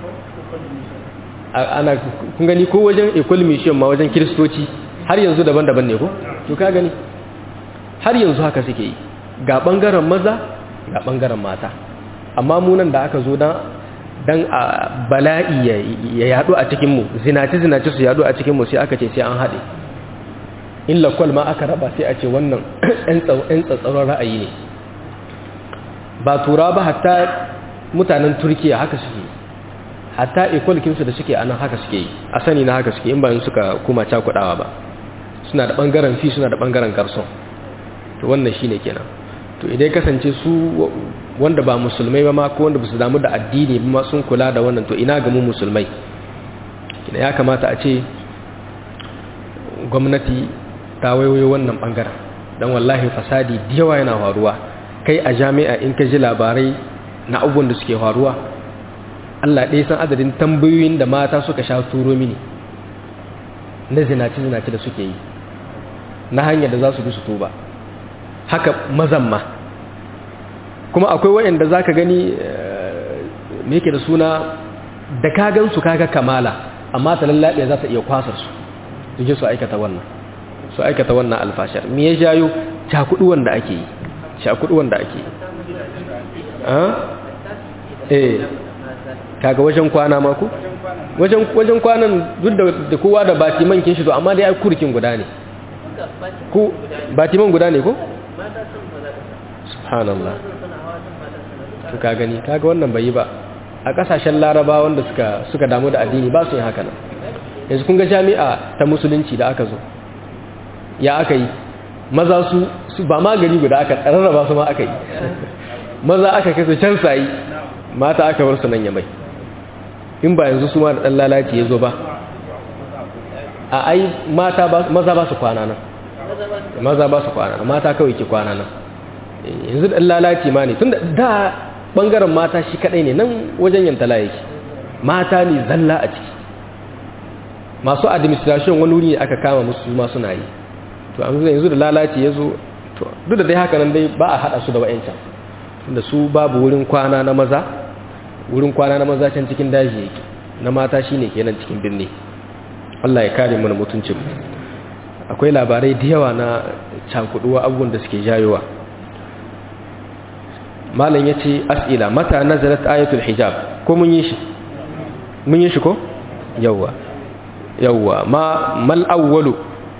ana kun gani ko wajen equal mission ma wajen kristoci har yanzu daban-daban ne ko to ka gani har yanzu haka suke yi ga bangaren maza ga bangaren mata amma munan da aka zo dan dan a bala'i ya yadu a cikin mu zinaci zinaci su yadu a cikin mu sai aka ce sai an hade in lakwal ma aka raba sai a ce wannan ɗan tsatsaron ra'ayi ne ba tura ba hatta mutanen turkiya haka suke hatta ikwalkinsu da suke anan haka suke yi a sani na haka suke in bayan suka kuma cakudawa ba suna da bangaren fi suna da bangaren garson to wannan shine kenan to idan kasance su wanda ba musulmai ba ma ko wanda ba su damu da addini ba ma sun kula da wannan to ina ga mu musulmai kina ya kamata a ce gwamnati ta waiwayo wannan bangaren dan wallahi fasadi da yawa yana faruwa kai a jami'a in ka ji labarai na abubuwan da suke faruwa Allah ɗaya san adadin tambayoyin da mata suka sha turo mini na zinaci-zinaci da suke yi na hanyar da za su bi su tuba haka mazan ma kuma akwai wayanda za ka gani me yake da suna da kagan su kaga kamala amma ta lallaɓe za ta iya kwasar su su su aikata wannan su aikata wannan alfashar me ya jayo cakuduwan da ake yi cakuduwan da ake yi eh kaga wajen kwana ma ku wajen wajen kwanan duk da kowa da batiman kin shi to amma dai ai kurkin guda ne ku batiman guda ne ko subhanallah to ka gani kaga wannan bai yi ba a kasashen laraba wanda suka suka damu da addini ba su yin haka nan yanzu kun ga jami'a ta musulunci da aka zo ya aka yi maza su su ba ma gari guda aka rarraba su ma aka yi maza aka kai su can sayi mata aka bar su nan ya mai in ba yanzu su ma da ɗan lalaci ya zo ba a ai mata maza ba su kwana nan maza ba su kwana nan mata kawai ke kwana nan yanzu ɗan lalaci ma ne tun da da ɓangaren mata shi kaɗai ne nan wajen yantala yake mata ne zalla a ciki masu administration wani wuri aka kama musu ma suna yi to an yanzu da lalaci ya zo duk da dai haka nan dai ba a haɗa su da wa'yancan tunda su babu wurin kwana na maza wurin kwana na maza can cikin daji yake na mata shine kenan cikin birni Allah ya kare mana mutuncin akwai labarai da yawa na cakuduwa abubuwan da suke jayowa malam yace as'ila mata nazalat ayatul hijab ko mun yi shi mun yi shi ko yawa yawa ma mal awwalu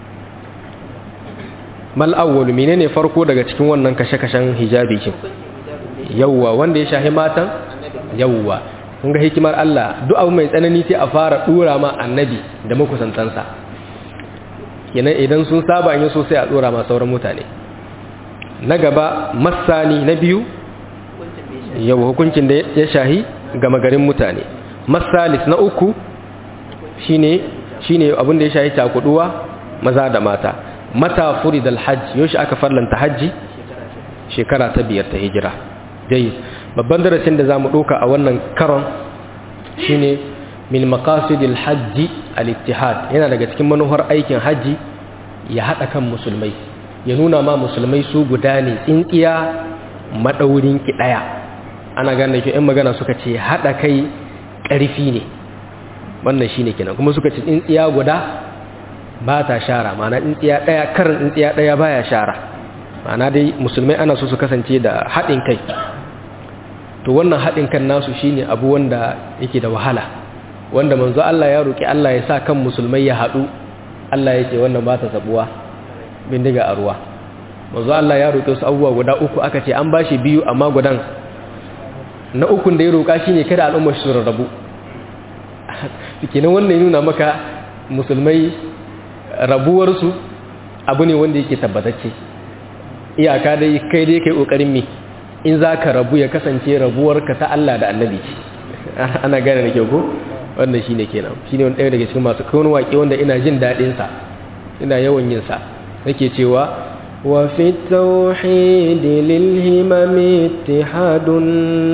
mal awwalu menene farko daga cikin wannan kashe-kashen hijabi kin yawa wanda ya shahi matan yawwa kun ga hikimar Allah duk abu mai tsanani sai a fara dora ma annabi da makusantansa kenan idan sun saba yin so sai a dora ma sauran mutane na gaba masani na biyu yawa hukuncin da ya shahi gama garin mutane masalis na uku shine shine abin da ya shayi cakuduwa maza da mata mata furidal hajj yoshi aka farlanta hajji shekara ta biyar ta hijira dai babban darasin da zamu doka a wannan karon shine min maqasidil hajji al-ittihad yana daga cikin manuhar aikin hajji ya hada kan musulmai ya nuna ma musulmai su guda ne tsintsiya madaurin ki daya ana gane shi ɗan magana suka ce hada kai ƙarfi ne wannan shine kenan kuma suka ce tsintsiya guda ba ta shara ma'ana tsintsiya daya karin tsintsiya daya baya shara ma'ana dai musulmai ana so su kasance da haɗin kai to wannan haɗin kan nasu shine abu wanda yake da wahala wanda manzo Allah ya roki Allah ya sa kan musulmai ya haɗu Allah ya ce wannan ba ta sabuwa bindiga a ruwa manzo Allah ya roki wasu abubuwa guda uku aka ce an bashi biyu amma gudan na ukun da ya roka shine kada al'ummar su rarrabu kenan wannan ya nuna maka musulmai rabuwarsu abu ne wanda yake tabbatacce iyaka dai kai dai kai kokarin mi in za ka rabu ya kasance rabuwarka ta Allah da annabi ana gane da kyau ko wannan shi ne kenan shi ne ɗaya daga cikin masu kawai waƙe wanda ina jin daɗinsa ina yawan yin sa nake cewa wa fi tauhid lil himam ittihadun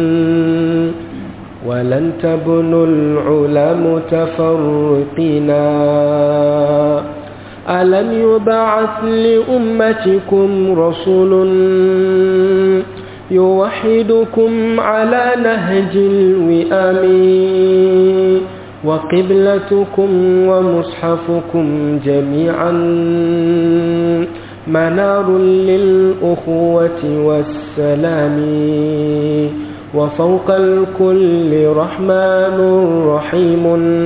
wa lan tabnu al ulam tafarriqina alam yub'ath li ummatikum rasulun يوحدكم على نهج الوئام وقبلتكم ومصحفكم جميعا منار للأخوة والسلام وفوق الكل رحمن رحيم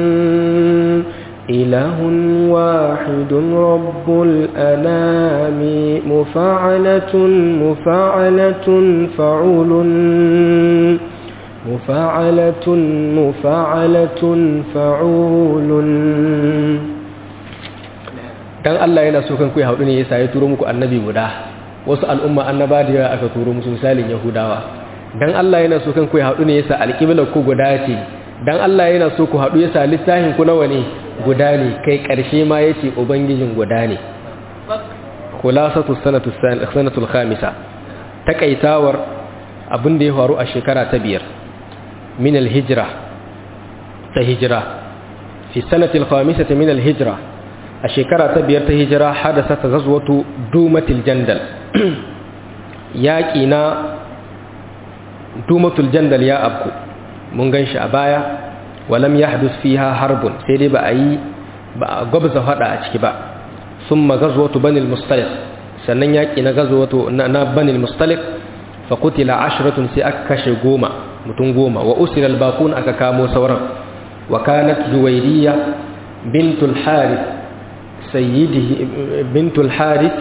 إله واحد رب الأنام مفاعلة مفاعلة فعول مفاعلة مفاعلة فعول dan Allah yana so kan ku haɗu ne yasa ya turo muku annabi guda wasu al'umma annaba da yawa aka turo musu misalin yahudawa dan Allah yana so kan ku haɗu ne yasa alƙiblar ku guda ce dan Allah yana so ku haɗu yasa littafin ku nawa ne guda ne kai ƙarshe ma ya ce ubangijin guda ne kulasatu sanatul khamisa takaitawar abin da ya faru a shekara ta biyar min alhijra ta hijira fi sanatul khamisati min alhijra a shekara ta biyar ta hijira hadasa ta gazwatu dumatil jandal yaƙi na dumatul jandal ya abku mun gan shi a baya walam ya hadus fiha harbun sai dai ba a yi ba a gwabza hada a ciki ba sun magazwatu banil mustalik sannan yaƙi na gazwatu na banil mustalik fa kutila ashiratun sai aka kashe goma mutum goma wa usira albakun aka kamo sauran wa kanat juwairiya bintul harith sayyidihi bintul harith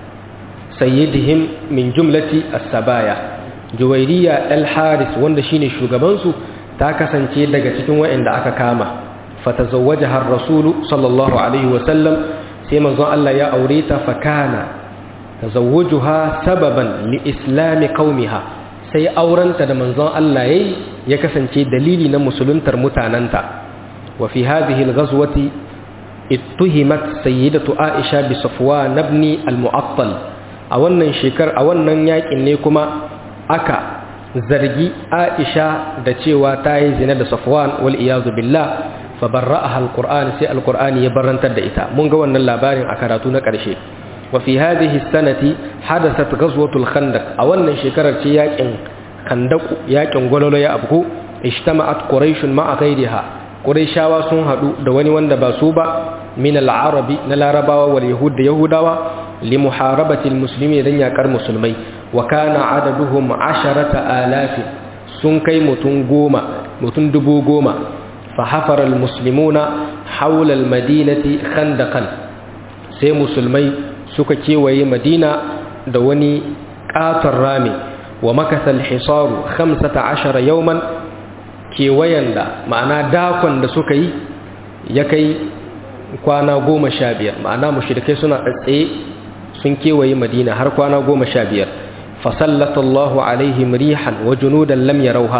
sayyidihim min jumlati as-sabaya juwairiya al-harith wanda shine shugabansu ta kasance daga cikin waɗanda aka kama fatazawwajaha ar-rasulu sallallahu alaihi wa sallam sai manzon Allah ya aure ta fakana tazawwujuha sababan li islami qaumiha sai aurenta da manzon Allah yayi ya kasance dalili na musuluntar mutananta wa fi hadhihi al-ghazwati ittuhimat sayyidatu Aisha bi Safwan ibn al-Mu'attal a wannan shekar a wannan yakin ne kuma aka zargi Aisha da cewa ta yi zina da Safwan wal iyazu billah fa barra'aha alquran sai alqurani ya barantar da ita mun ga wannan labarin a karatu na ƙarshe wa fi hadhihi sanati hadathat ghazwatul khandaq a wannan shekarar ce yakin khandaq yakin gwalolo ya abku ijtama'at quraish ma'a ghayriha quraishawa sun hadu da wani wanda ba su ba min al-arabi na larabawa wal yahud da yahudawa li muharabati al-muslimin dan yakar musulmai wa kana adaduhum asharata alafi sun kai mutum goma mutum dubu goma fa hafara almuslimuna hawla almadinati khandaqan sai musulmai suka kewaye madina da wani katon rami wa makasa alhisaru 15 yawman kewayen da ma'ana dakon da suka yi ya kai kwana goma sha biyar ma'ana mushrikai suna tsaye sun kewaye madina har kwana goma sha biyar فسلط الله عليهم ريحا وجنودا لم يروها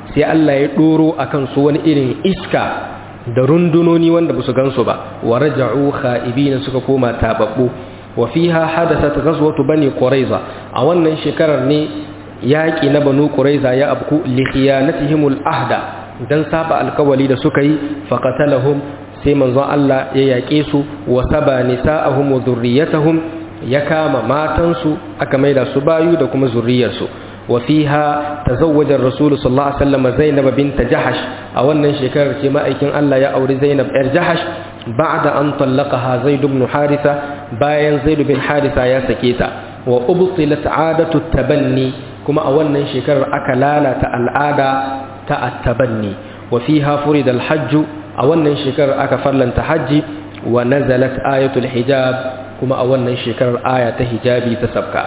sai Allah ya doro akan su wani irin iska da rundunoni wanda ba su gansu ba wa raja'u kha'ibina suka koma tababbu wa fiha hadathat ghazwatu bani quraiza a wannan shekarar ne yaki na banu quraiza ya abku li khiyanatihimul ahda dan saba alkawali da suka yi faqatalahum sai manzon Allah ya yake su wa saba nisa'ahum wa dhurriyyatahum ya kama matansu aka maida su bayu da kuma zurriyarsu wa fiha tazawwaja ar-rasul sallallahu alaihi wasallam Zainab bint Jahash a wannan shekarar ce ma'aikin Allah ya auri Zainab yar Jahash ba'da an tallaqaha Zaid ibn Haritha bayan Zaid bin Haritha ya sake ta wa ubtilat 'adatu tabanni kuma a wannan shekarar aka lalata al'ada ta at-tabanni wa fiha furida al-hajj a wannan shekarar aka farlanta haji wa nazalat ayatul hijab kuma a wannan shekarar aya ta hijabi ta sabka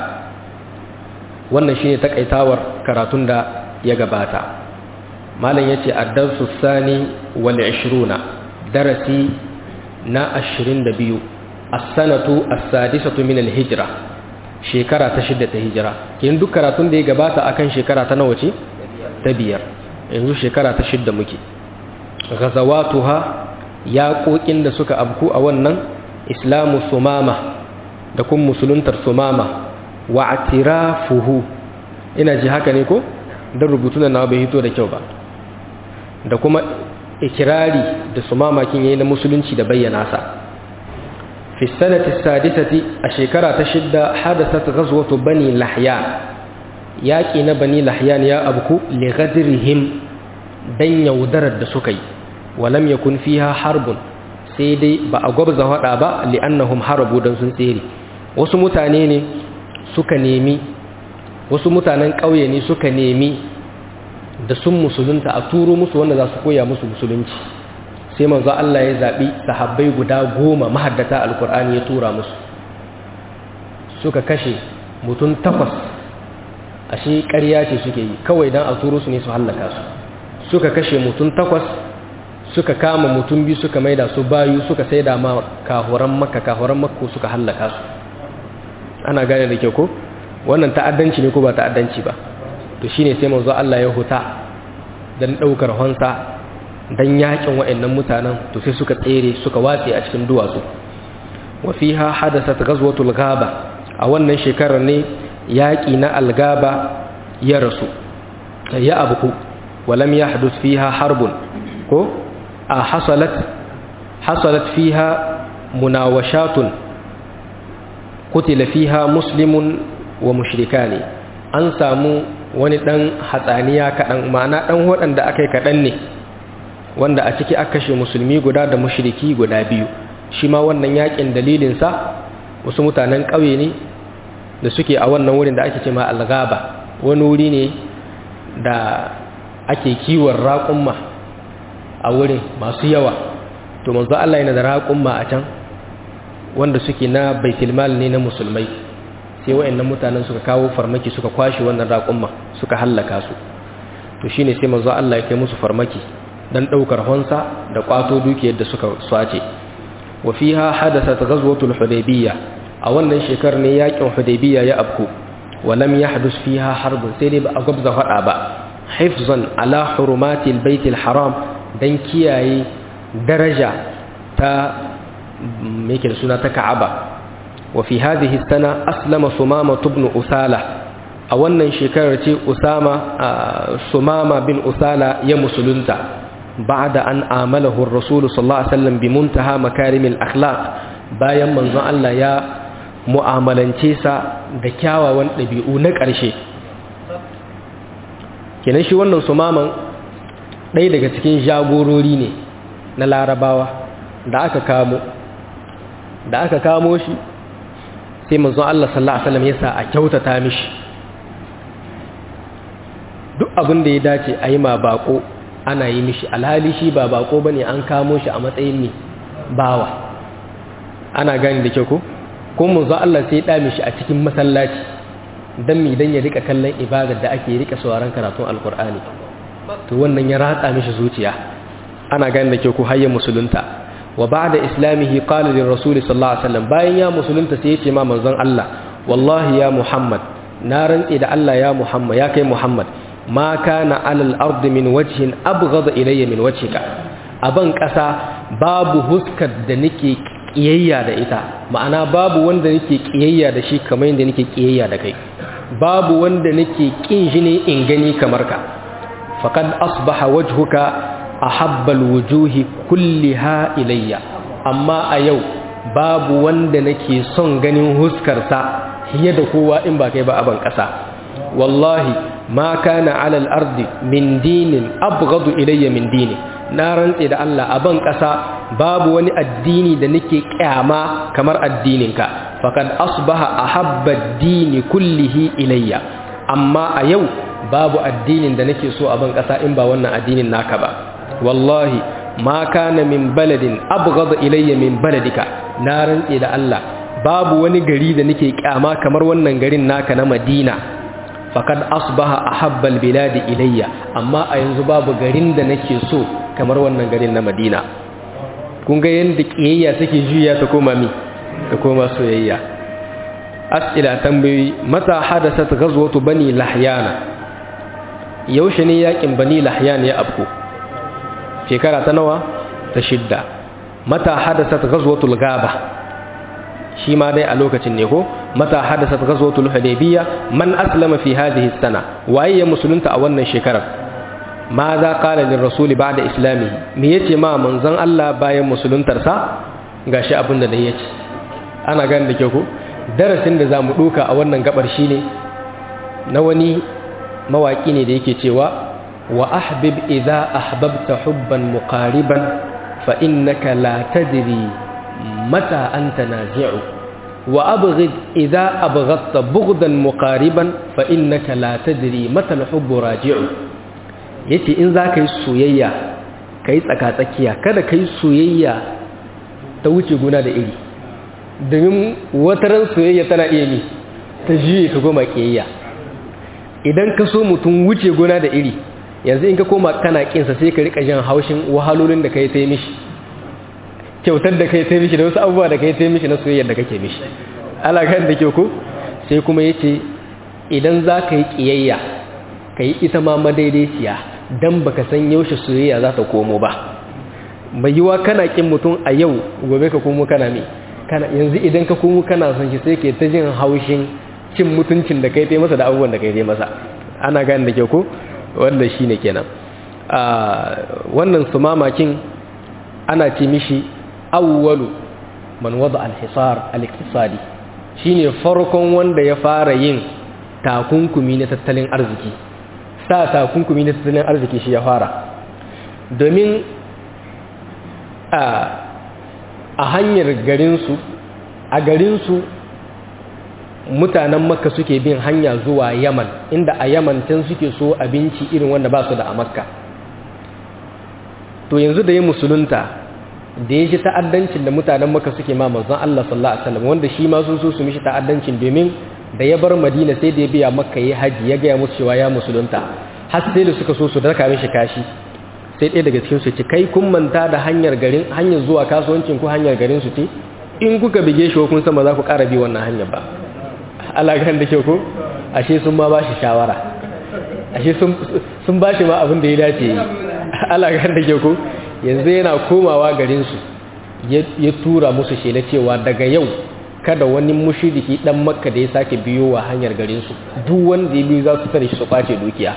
wannan shine takaitawar karatun da ya gabata malam yace ad-darsu sani wal 20 darasi na 22 as-sanatu as-sadisatu min al-hijra shekara ta shidda ta hijira kin duk karatun da ya gabata akan shekara ta nawa ce ta biyar yanzu shekara ta shidda muke ghazawatuha yaƙoƙin da suka abku a wannan islamu sumama da kuma musuluntar sumama wa atirafuhu ina ji haka ne ko don rubutun na bai hito da kyau ba da kuma ikirari da sumama kin yayi na musulunci da bayyana sa fi sanati sadisati a shekara ta shidda hadathat ghazwatu bani lahyan yaki na bani lahyan ya abku li ghadrihim dan yaudarar da suka yi walam yakun fiha harbun sai dai ba a gwabza hada ba li'annahum harabu dan sun tsere wasu mutane ne suka nemi wasu mutanen ƙauye ne suka nemi da sun musulunta a turo musu wanda za su koya musu musulunci sai manzo Allah ya zaɓi sahabbai guda goma mahaddata alkur'ani ya tura musu suka kashe mutum takwas ashe ƙarya ce suke yi kawai don a turo su ne su hallaka su suka kashe mutum takwas suka kama mutum biyu suka maida su bayu suka saida ma kahoran makka kahoran makko suka hallaka su ana gane da kyau ko wannan ta'addanci ne ko ba ta'addanci ba to shine sai manzo Allah ya huta dan daukar honsa dan yakin wayannan mutanen to sai suka tsere suka watse a cikin duwatsu wa fiha hadathat ghazwatul ghaba a wannan shekarar ne yaki na algaba ya rasu ya abuku walam yahdus fiha harbun ko a hasalat hasalat fiha munawashatun kutila fiha muslimun wa mushrikani an samu wani dan hatsaniya kadan ma'ana dan waɗanda akai kadan ne wanda a ciki aka kashe musulmi guda da mushriki guda biyu shi ma wannan yakin dalilin sa wasu mutanen ƙauye ne da suke a wannan wurin da ake ce ma algaba wani wuri ne da ake kiwon raƙumma a wurin masu yawa to manzo Allah yana da raƙumma a can wanda suke na baitulmal ne na musulmai sai wayannan mutanen suka kawo farmaki suka kwashi wannan raƙumma suka hallaka su to shine sai manzo Allah ya kai musu farmaki dan daukar honsa da kwato dukiyar da suka swace wa fiha hadathat ghazwatul hudaybiyah a wannan shekar ne yakin hudaybiyah ya abku wa lam yahdus fiha harb sai dai ba a gabza fada ba hifzan ala hurumatil baitil haram dan kiyaye daraja ta meke da suna ta Ka'aba wa fi hadhihi sana aslama Sumama ibn Usala a wannan shekarar ce Usama Sumama bin Usala ya musulunta ba'da an amalahu ar-rasul sallallahu alaihi wasallam bi muntaha makarimil akhlaq bayan manzon Allah ya mu'amalance sa da kyawawan dabi'u na ƙarshe kenan shi wannan Sumaman ɗaya daga cikin jagorori ne na Larabawa da aka kamo da aka kamo shi sai manzon Allah sallallahu alaihi wasallam yasa a kyautata mishi duk abin da ya dace a yi ma bako ana yi mishi alhali shi ba bako bane an kamo shi a matsayin ne bawa ana gani da kyau ko kuma manzon Allah sai ya da mishi a cikin masallaci dan mi dan ya rika kallon ibadar da ake rika sauraron karatun alkur'ani to wannan ya ratsa mishi zuciya ana gani da kyau ko hayya musulunta wa ba'da islamihi qala lir rasul sallallahu alaihi wasallam bayan ya musulunta sai yace ma manzon Allah wallahi ya Muhammad na rantsi da Allah ya Muhammad ya kai Muhammad ma kana alal ardi min wajhin abghad ilayya min wajhika aban kasa babu huskar da nake kiyayya da ita ma'ana babu wanda nake kiyayya da shi kamar yadda nake kiyayya da kai babu wanda nake kin shi ne in gani kamar ka faqad asbaha wajhuka ahabba alwujuhi kulliha ilayya amma a yau babu wanda nake son ganin huskarsa fiye da kowa in ba kai ba aban kasa wallahi ma kana ala al-ardi min dinin abghadu ilayya min dini na rantse da Allah a ban ƙasa babu wani addini da nake kyama kamar addininka faqad asbaha ahabba ad-dini kullihi ilayya amma a yau babu addinin da nake so a ban ƙasa in ba wannan addinin naka ba wallahi ma kana min baladin abghad ilayya min baladika na rantse da Allah babu wani gari da nake kyama kamar wannan garin naka na Madina faqad asbaha ahabba al-bilad ilayya amma a yanzu babu garin da nake so kamar wannan garin na Madina kun ga yanda kiyayya take juya ta koma mi ta koma soyayya as'ila tambayi mata hadasat ghazwatu bani lahyana yaushe ne yakin bani lahyan ya afko shekara ta nawa ta shidda mata hadasat ghazwatul gaba shi ma dai a lokacin ne ko mata hadasat ghazwatul hudaybiyya man aslama fi hadhihi sana waye ya musulunta a wannan shekarar ma za qala lir rasuli ba'da islamihi me yace ma manzon Allah bayan musuluntarsa gashi abin da dai yace ana gani da ke ko darasin da zamu duka a wannan gabar shine na wani mawaki ne da yake cewa wa ahbib idza ahbabta hubban muqariban fa innaka la tadri mata anta nazi'u wa abghid idza abghadta bughdan muqariban fa innaka la tadri mata al-hubbu raji'u yace in za ka yi soyayya kai tsaka-tsakiya kada kai soyayya ta wuce guna da iri domin wataran soyayya tana iya mi ta juye ta goma kiyayya idan ka so mutum wuce gona da iri yanzu in ka koma kana kinsa sai ka rika jin haushin wahalolin da kai ta mishi kyautar da kai ta mishi da wasu abubuwa da kai ta mishi na soyayyar da kake mishi alakan da ke ku sai kuma yace idan za ka yi kiyayya ka yi ita ma madaidaiciya dan baka san yaushe soyayya za ta komo ba mai yiwa kana kin mutum a yau gobe ka komo kana me kana yanzu idan ka komo kana son shi sai ke ta jin haushin cin mutuncin da kai ta masa da abubuwan da kai ta masa ana gane da ke ko wanda shi ne kenan wannan su mamakin ana ce mishi awwalu man wada al-hisar al-iqtisadi shine farkon wanda ya fara yin takunkumi na tattalin arziki sa takunkumi na tattalin arziki shi ya fara domin a hanyar garinsu a garinsu mutanen makka suke bin hanya zuwa yaman inda a yaman can suke so abinci irin wanda ba su da a makka to yanzu da ya musulunta da ya ji ta'addancin da mutanen makka suke ma manzon Allah sallallahu alaihi wasallam wanda shi ma sun so su mishi ta'addancin domin da ya bar madina sai da ya biya makka ya haji ya gaya musu cewa ya musulunta har sai da suka so su daka mishi kashi sai ɗaya daga cikin su ce kai kun manta da hanyar garin hanyar zuwa kasuwancin ku hanyar garin su ce in kuka bige shi kun san ba za ku ƙara bi wannan hanyar ba alaƙar da ke ko ashe sun ma ba shi shawara ashe sun ba shi ma abin da ya dace yi alaƙar da ke ko yanzu yana komawa garinsu ya tura musu shela cewa daga yau kada wani mushiriki dan makka da ya sake biyo wa hanyar garinsu duk wanda ya biyu za su tare shi su kwace dukiya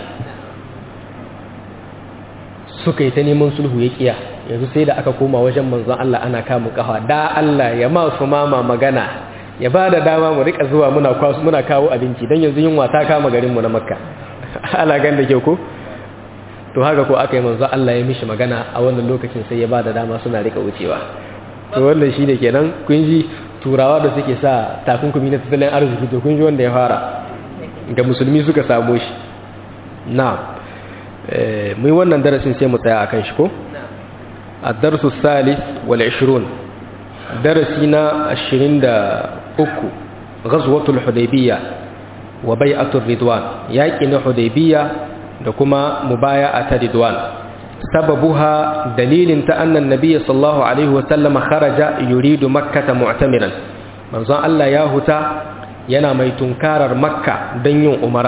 suka yi ta neman sulhu ya kiya yanzu sai da aka koma wajen manzon Allah ana kamun kafa da Allah ya ma su mama magana ya ba da dama mu rika zuwa muna muna kawo abinci don yanzu yunwa ta kama garinmu na makka ala gan da ke ko to haka ko aka yi manzo Allah ya mishi magana a wannan lokacin sai ya ba da dama suna rika wucewa to wannan shi ne kenan kun ji turawa da suke sa takunkumi na tattalin arziki to kun ji wanda ya fara ga musulmi suka samu shi na mu yi wannan darasin sai mu tsaya akan shi ko الدرس الثالث والعشرون درسنا الشرين uku ghazwatul hudaybiya wa bai'atul ridwan yaki na hudaybiya da kuma mubaya'a ta ridwan sababuha dalilin ta annan nabiyyi sallallahu alaihi wasallam kharaja yuridu makkah mu'tamiran manzon Allah ya huta yana mai tunkarar makka don yin umara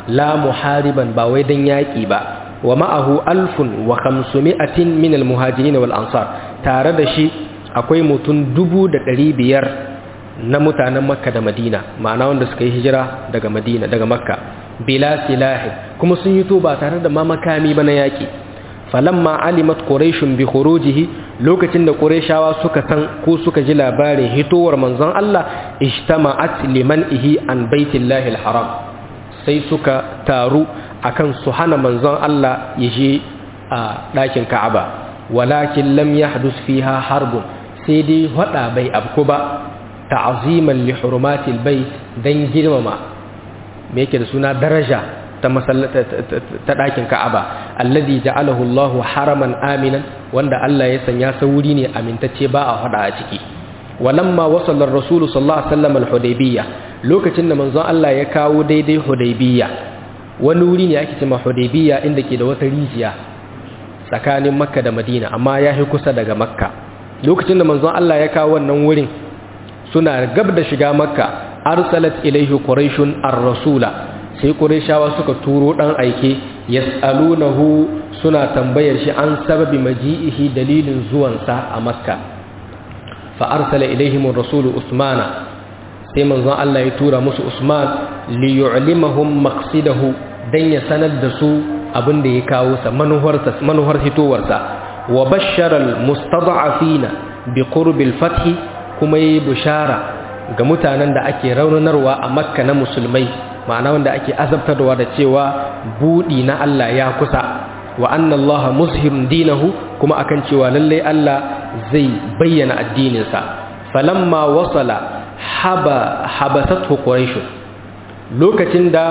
la muhariban ba wai dan yaki ba wa ma'ahu alfun wa khamsumi'atin min almuhajirin wal ansar tare da shi akwai mutum dubu da ɗari biyar na mutanen makka da madina ma'ana wanda suka yi hijira daga madina daga makka bila silahi kuma sun yi to ba tare da ma makami ba na yaki falamma alimat quraishun bi khurujihi lokacin da quraishawa suka san ko suka ji labarin hitowar manzon Allah ijtama'at liman ihi an baitillahi alharam sai suka taru akan su hana manzon Allah ya je a ɗakin Ka'aba walakin lam yahdus fiha harbun sai dai hada bai abku ba ta'ziman li hurumatil bait dan girmama me yake da suna daraja ta masallata ta ɗakin Ka'aba alladhi ja'alahu Allah haraman aminan wanda Allah ya sanya sa wuri ne amintacce ba a hada a ciki walamma wasala ar-rasul sallallahu alaihi wasallam al-hudaybiyya lokacin da manzon Allah ya kawo daidai hudaybiyya wani wuri ne ake cewa hudaybiyya inda ke da wata rijiya tsakanin makka da madina amma ya fi kusa daga makka lokacin da manzon Allah ya kawo wannan wurin suna gab da shiga makka arsalat ilaihi quraishun ar-rasula sai quraishawa suka turo dan aike yas'alunahu suna tambayar shi an sababi maji'ihi dalilin zuwansa a makka fa arsala ilaihim ar-rasul usmana sai manzon Allah ya tura musu usman li yu'limahum maqsidahu dan ya sanar da su abin da ya kawo sa manuharsa manuhar hitowarsa wa bashara al-mustad'afina bi qurbil fath kuma yi bushara ga mutanen da ake raunanarwa a makka na musulmai ma'ana wanda ake azabtarwa da cewa budi na Allah ya kusa wa anna Allah muzhirun dinahu kuma akan cewa lalle Allah zai bayyana addininsa falamma wasala haba habasathu quraish lokacin da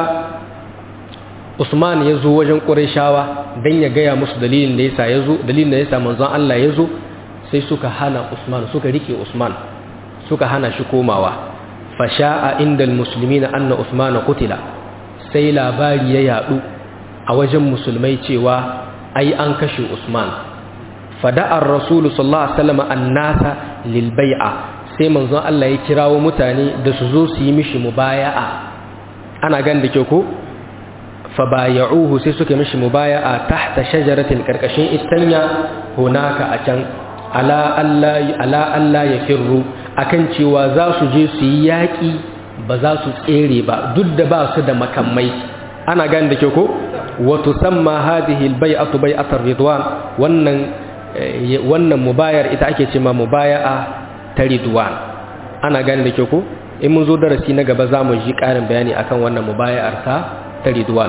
Usman ya zo wajen Qurayshawa dan ya gaya musu dalilin da yasa yazo dalilin da yasa manzon Allah ya zo sai suka hana Usman suka rike Usman suka hana shi komawa fasha'a indal muslimina anna Usman qutila sai labari ya yadu a wajen musulmai cewa ai an kashe Usman fada'ar rasul sallallahu alaihi wasallam annasa lil bai'a sai manzon Allah ya kirawo mutane da su zo su yi mishi mubaya'a ana gan da ke ko fabaya'uhu sai suka mishi mubaya'a tahta shajaratin karkashin istanya hunaka a can ala Allah ala Allah ya firru akan cewa za su je su yi yaƙi ba za su tsere ba duk da ba su da makamai ana gani da ke ko wato samma hadhihi albay'atu bay'atar ridwan wannan wannan mubayar ita ake cewa mubaya'a ta ridwan ana gani da ke ko in mun zo darasi na gaba za mu ji ƙarin bayani akan wannan mubaya'ar ta ta ridwan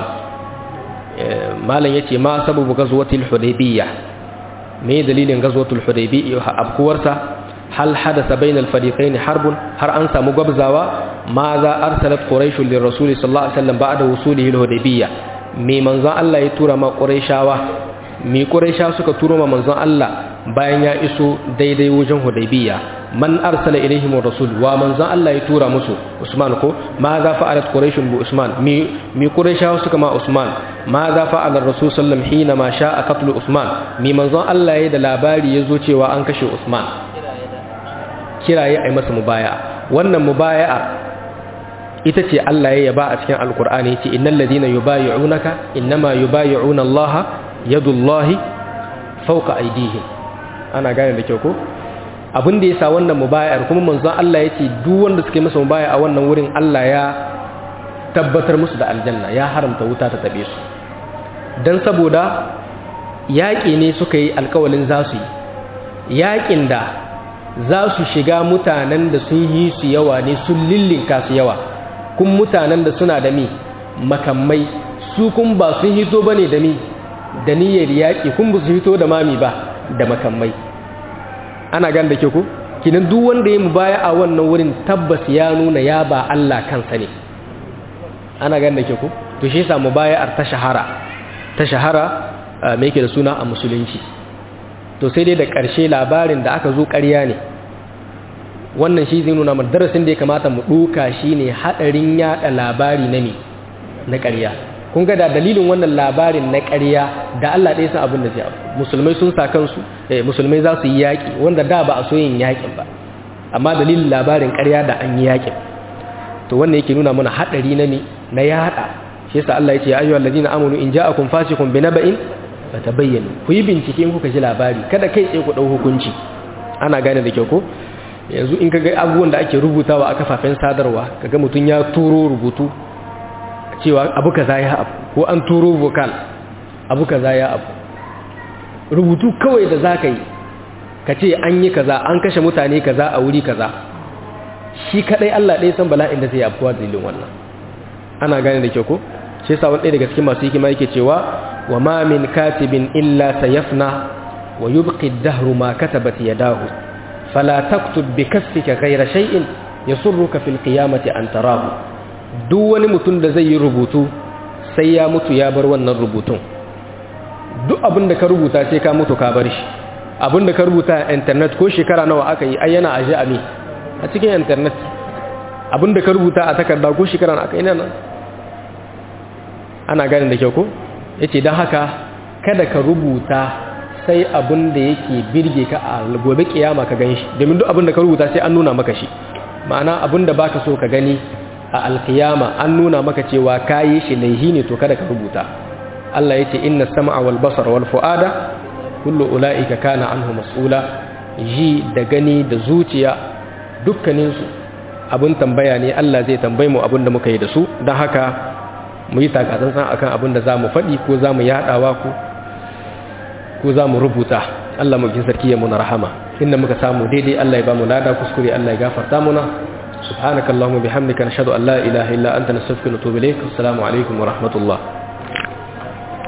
malam yace ma sababu gazwatil hudaybiyya me dalilin gazwatul hudaybiyya abkuwarsa hal hadasa bainal fariqain harbun har an samu gwabzawa ma za arsalat quraish lir rasul sallallahu alaihi wasallam ba'da wusulihi al-hudaybiyya me manzon Allah ya tura ma quraishawa me quraisha suka turo ma manzon Allah bayan ya iso daidai wajen hudaybiyya man arsala ilaihim rasul wa manzon Allah ya tura musu Usman ko ma za fa'alat quraish bi Usman mi mi quraishawa suka ma Usman ma za fa'ala rasul sallallahu hina ma sha'a qatl Usman mi manzon Allah ya da labari yazo cewa an kashe Usman kiraye ai masa mubaya'a wannan mubaya'a ita ce Allah ya yaba a cikin alkur'ani yace innal ladina yubayyi'unaka innama yubayyi'una Allah yadullahi fawqa aydihim ana gane da kyau ko abin da yasa wannan mubaya'ar kuma manzon Allah yace duk wanda suke masa mubaya'a wannan wurin Allah ya tabbatar musu da aljanna ya haramta wuta ta tabe su dan saboda yaƙi ne suka yi alƙawalin za su yi yaƙin da za su shiga mutanen da sun yi su yawa ne sun lillinka su yawa kun mutanen da suna da mi makamai su kun ba sun hito ba ne da mi da niyyar yaƙi kun ba su hito da mami ba da makamai ana gan da ke ku kinan duk wanda ya mubaya a wannan wurin tabbas ya nuna ya ba Allah kansa ne ana gan da ke ku to shi yasa mubaya'ar ta shahara ta shahara me yake da suna a musulunci to sai dai da ƙarshe labarin da aka zo ƙarya ne wannan shi zai nuna mana darasin da ya kamata mu ɗuka shi ne haɗarin yaɗa labari na me na ƙarya kun ga da dalilin wannan labarin na ƙarya da Allah ɗaya san abin da zai abu musulmai sun sa kansu eh musulmai za su yi yaƙi wanda da ba a so yin yaƙin ba amma dalilin labarin ƙarya da an yi yaƙin to wannan yake nuna mana haɗari na me na yaɗa shi yasa Allah ya ce ya ayyuhal ladina amanu in ja'akum fasiqun binaba'in fatabayyanu ku yi bincike in kuka ji labari kada kai tsaye ku dau hukunci ana gane da kyau ko yanzu in kaga abubuwan da ake rubutawa a kafafen sadarwa kaga mutun ya turo rubutu cewa abu kaza ya abu ko an turo vocal abu kaza ya abu rubutu kawai da zaka yi ka ce an yi kaza an kashe mutane kaza a wuri kaza shi kadai Allah ɗaya san bala'in da zai afkuwa dalilin wannan ana gane da kyau ko shi yasa wani daga cikin masu hikima yake cewa wa ma min katibin illa sayafna wa yubqi ad-dahru ma katabat yadahu fala taktub bi kasfika ghayra shay'in yasurruka fil qiyamati an tarahu duk wani mutum da zai yi rubutu sai ya mutu ya bar wannan rubutun duk abin da ka rubuta sai ka mutu ka bar shi abin da ka rubuta a internet ko shekara nawa aka yi ai yana aje a me a cikin internet abin da ka rubuta a takarda ko shekara nawa aka yi nan ana ganin da kyau ko yace dan haka kada ka rubuta sai abin da yake birge ka a gobe kiyama ka gani shi domin duk abin da ka rubuta sai an nuna maka shi ma'ana abin da baka so ka gani a alkiyama an nuna maka cewa kayi shi laihi ne to kada ka rubuta Allah yace inna sam'a wal basara wal fuada kullu ula'ika kana anhu mas'ula ji da gani da zuciya dukkaninsu abin tambaya ne Allah zai tambaye mu abin da muka yi da su don haka mu yi takatsantsan akan abin da za mu faɗi ko za mu yaɗawa ko ko za mu rubuta Allah mukin sarki ya muna rahama inda muka samu daidai Allah ya ba mu lada kuskure Allah ya gafarta muna subhanakallahumma bihamdika nashhadu an la ilaha illa anta nastaghfiruka wa natubu ilayk assalamu alaikum wa rahmatullah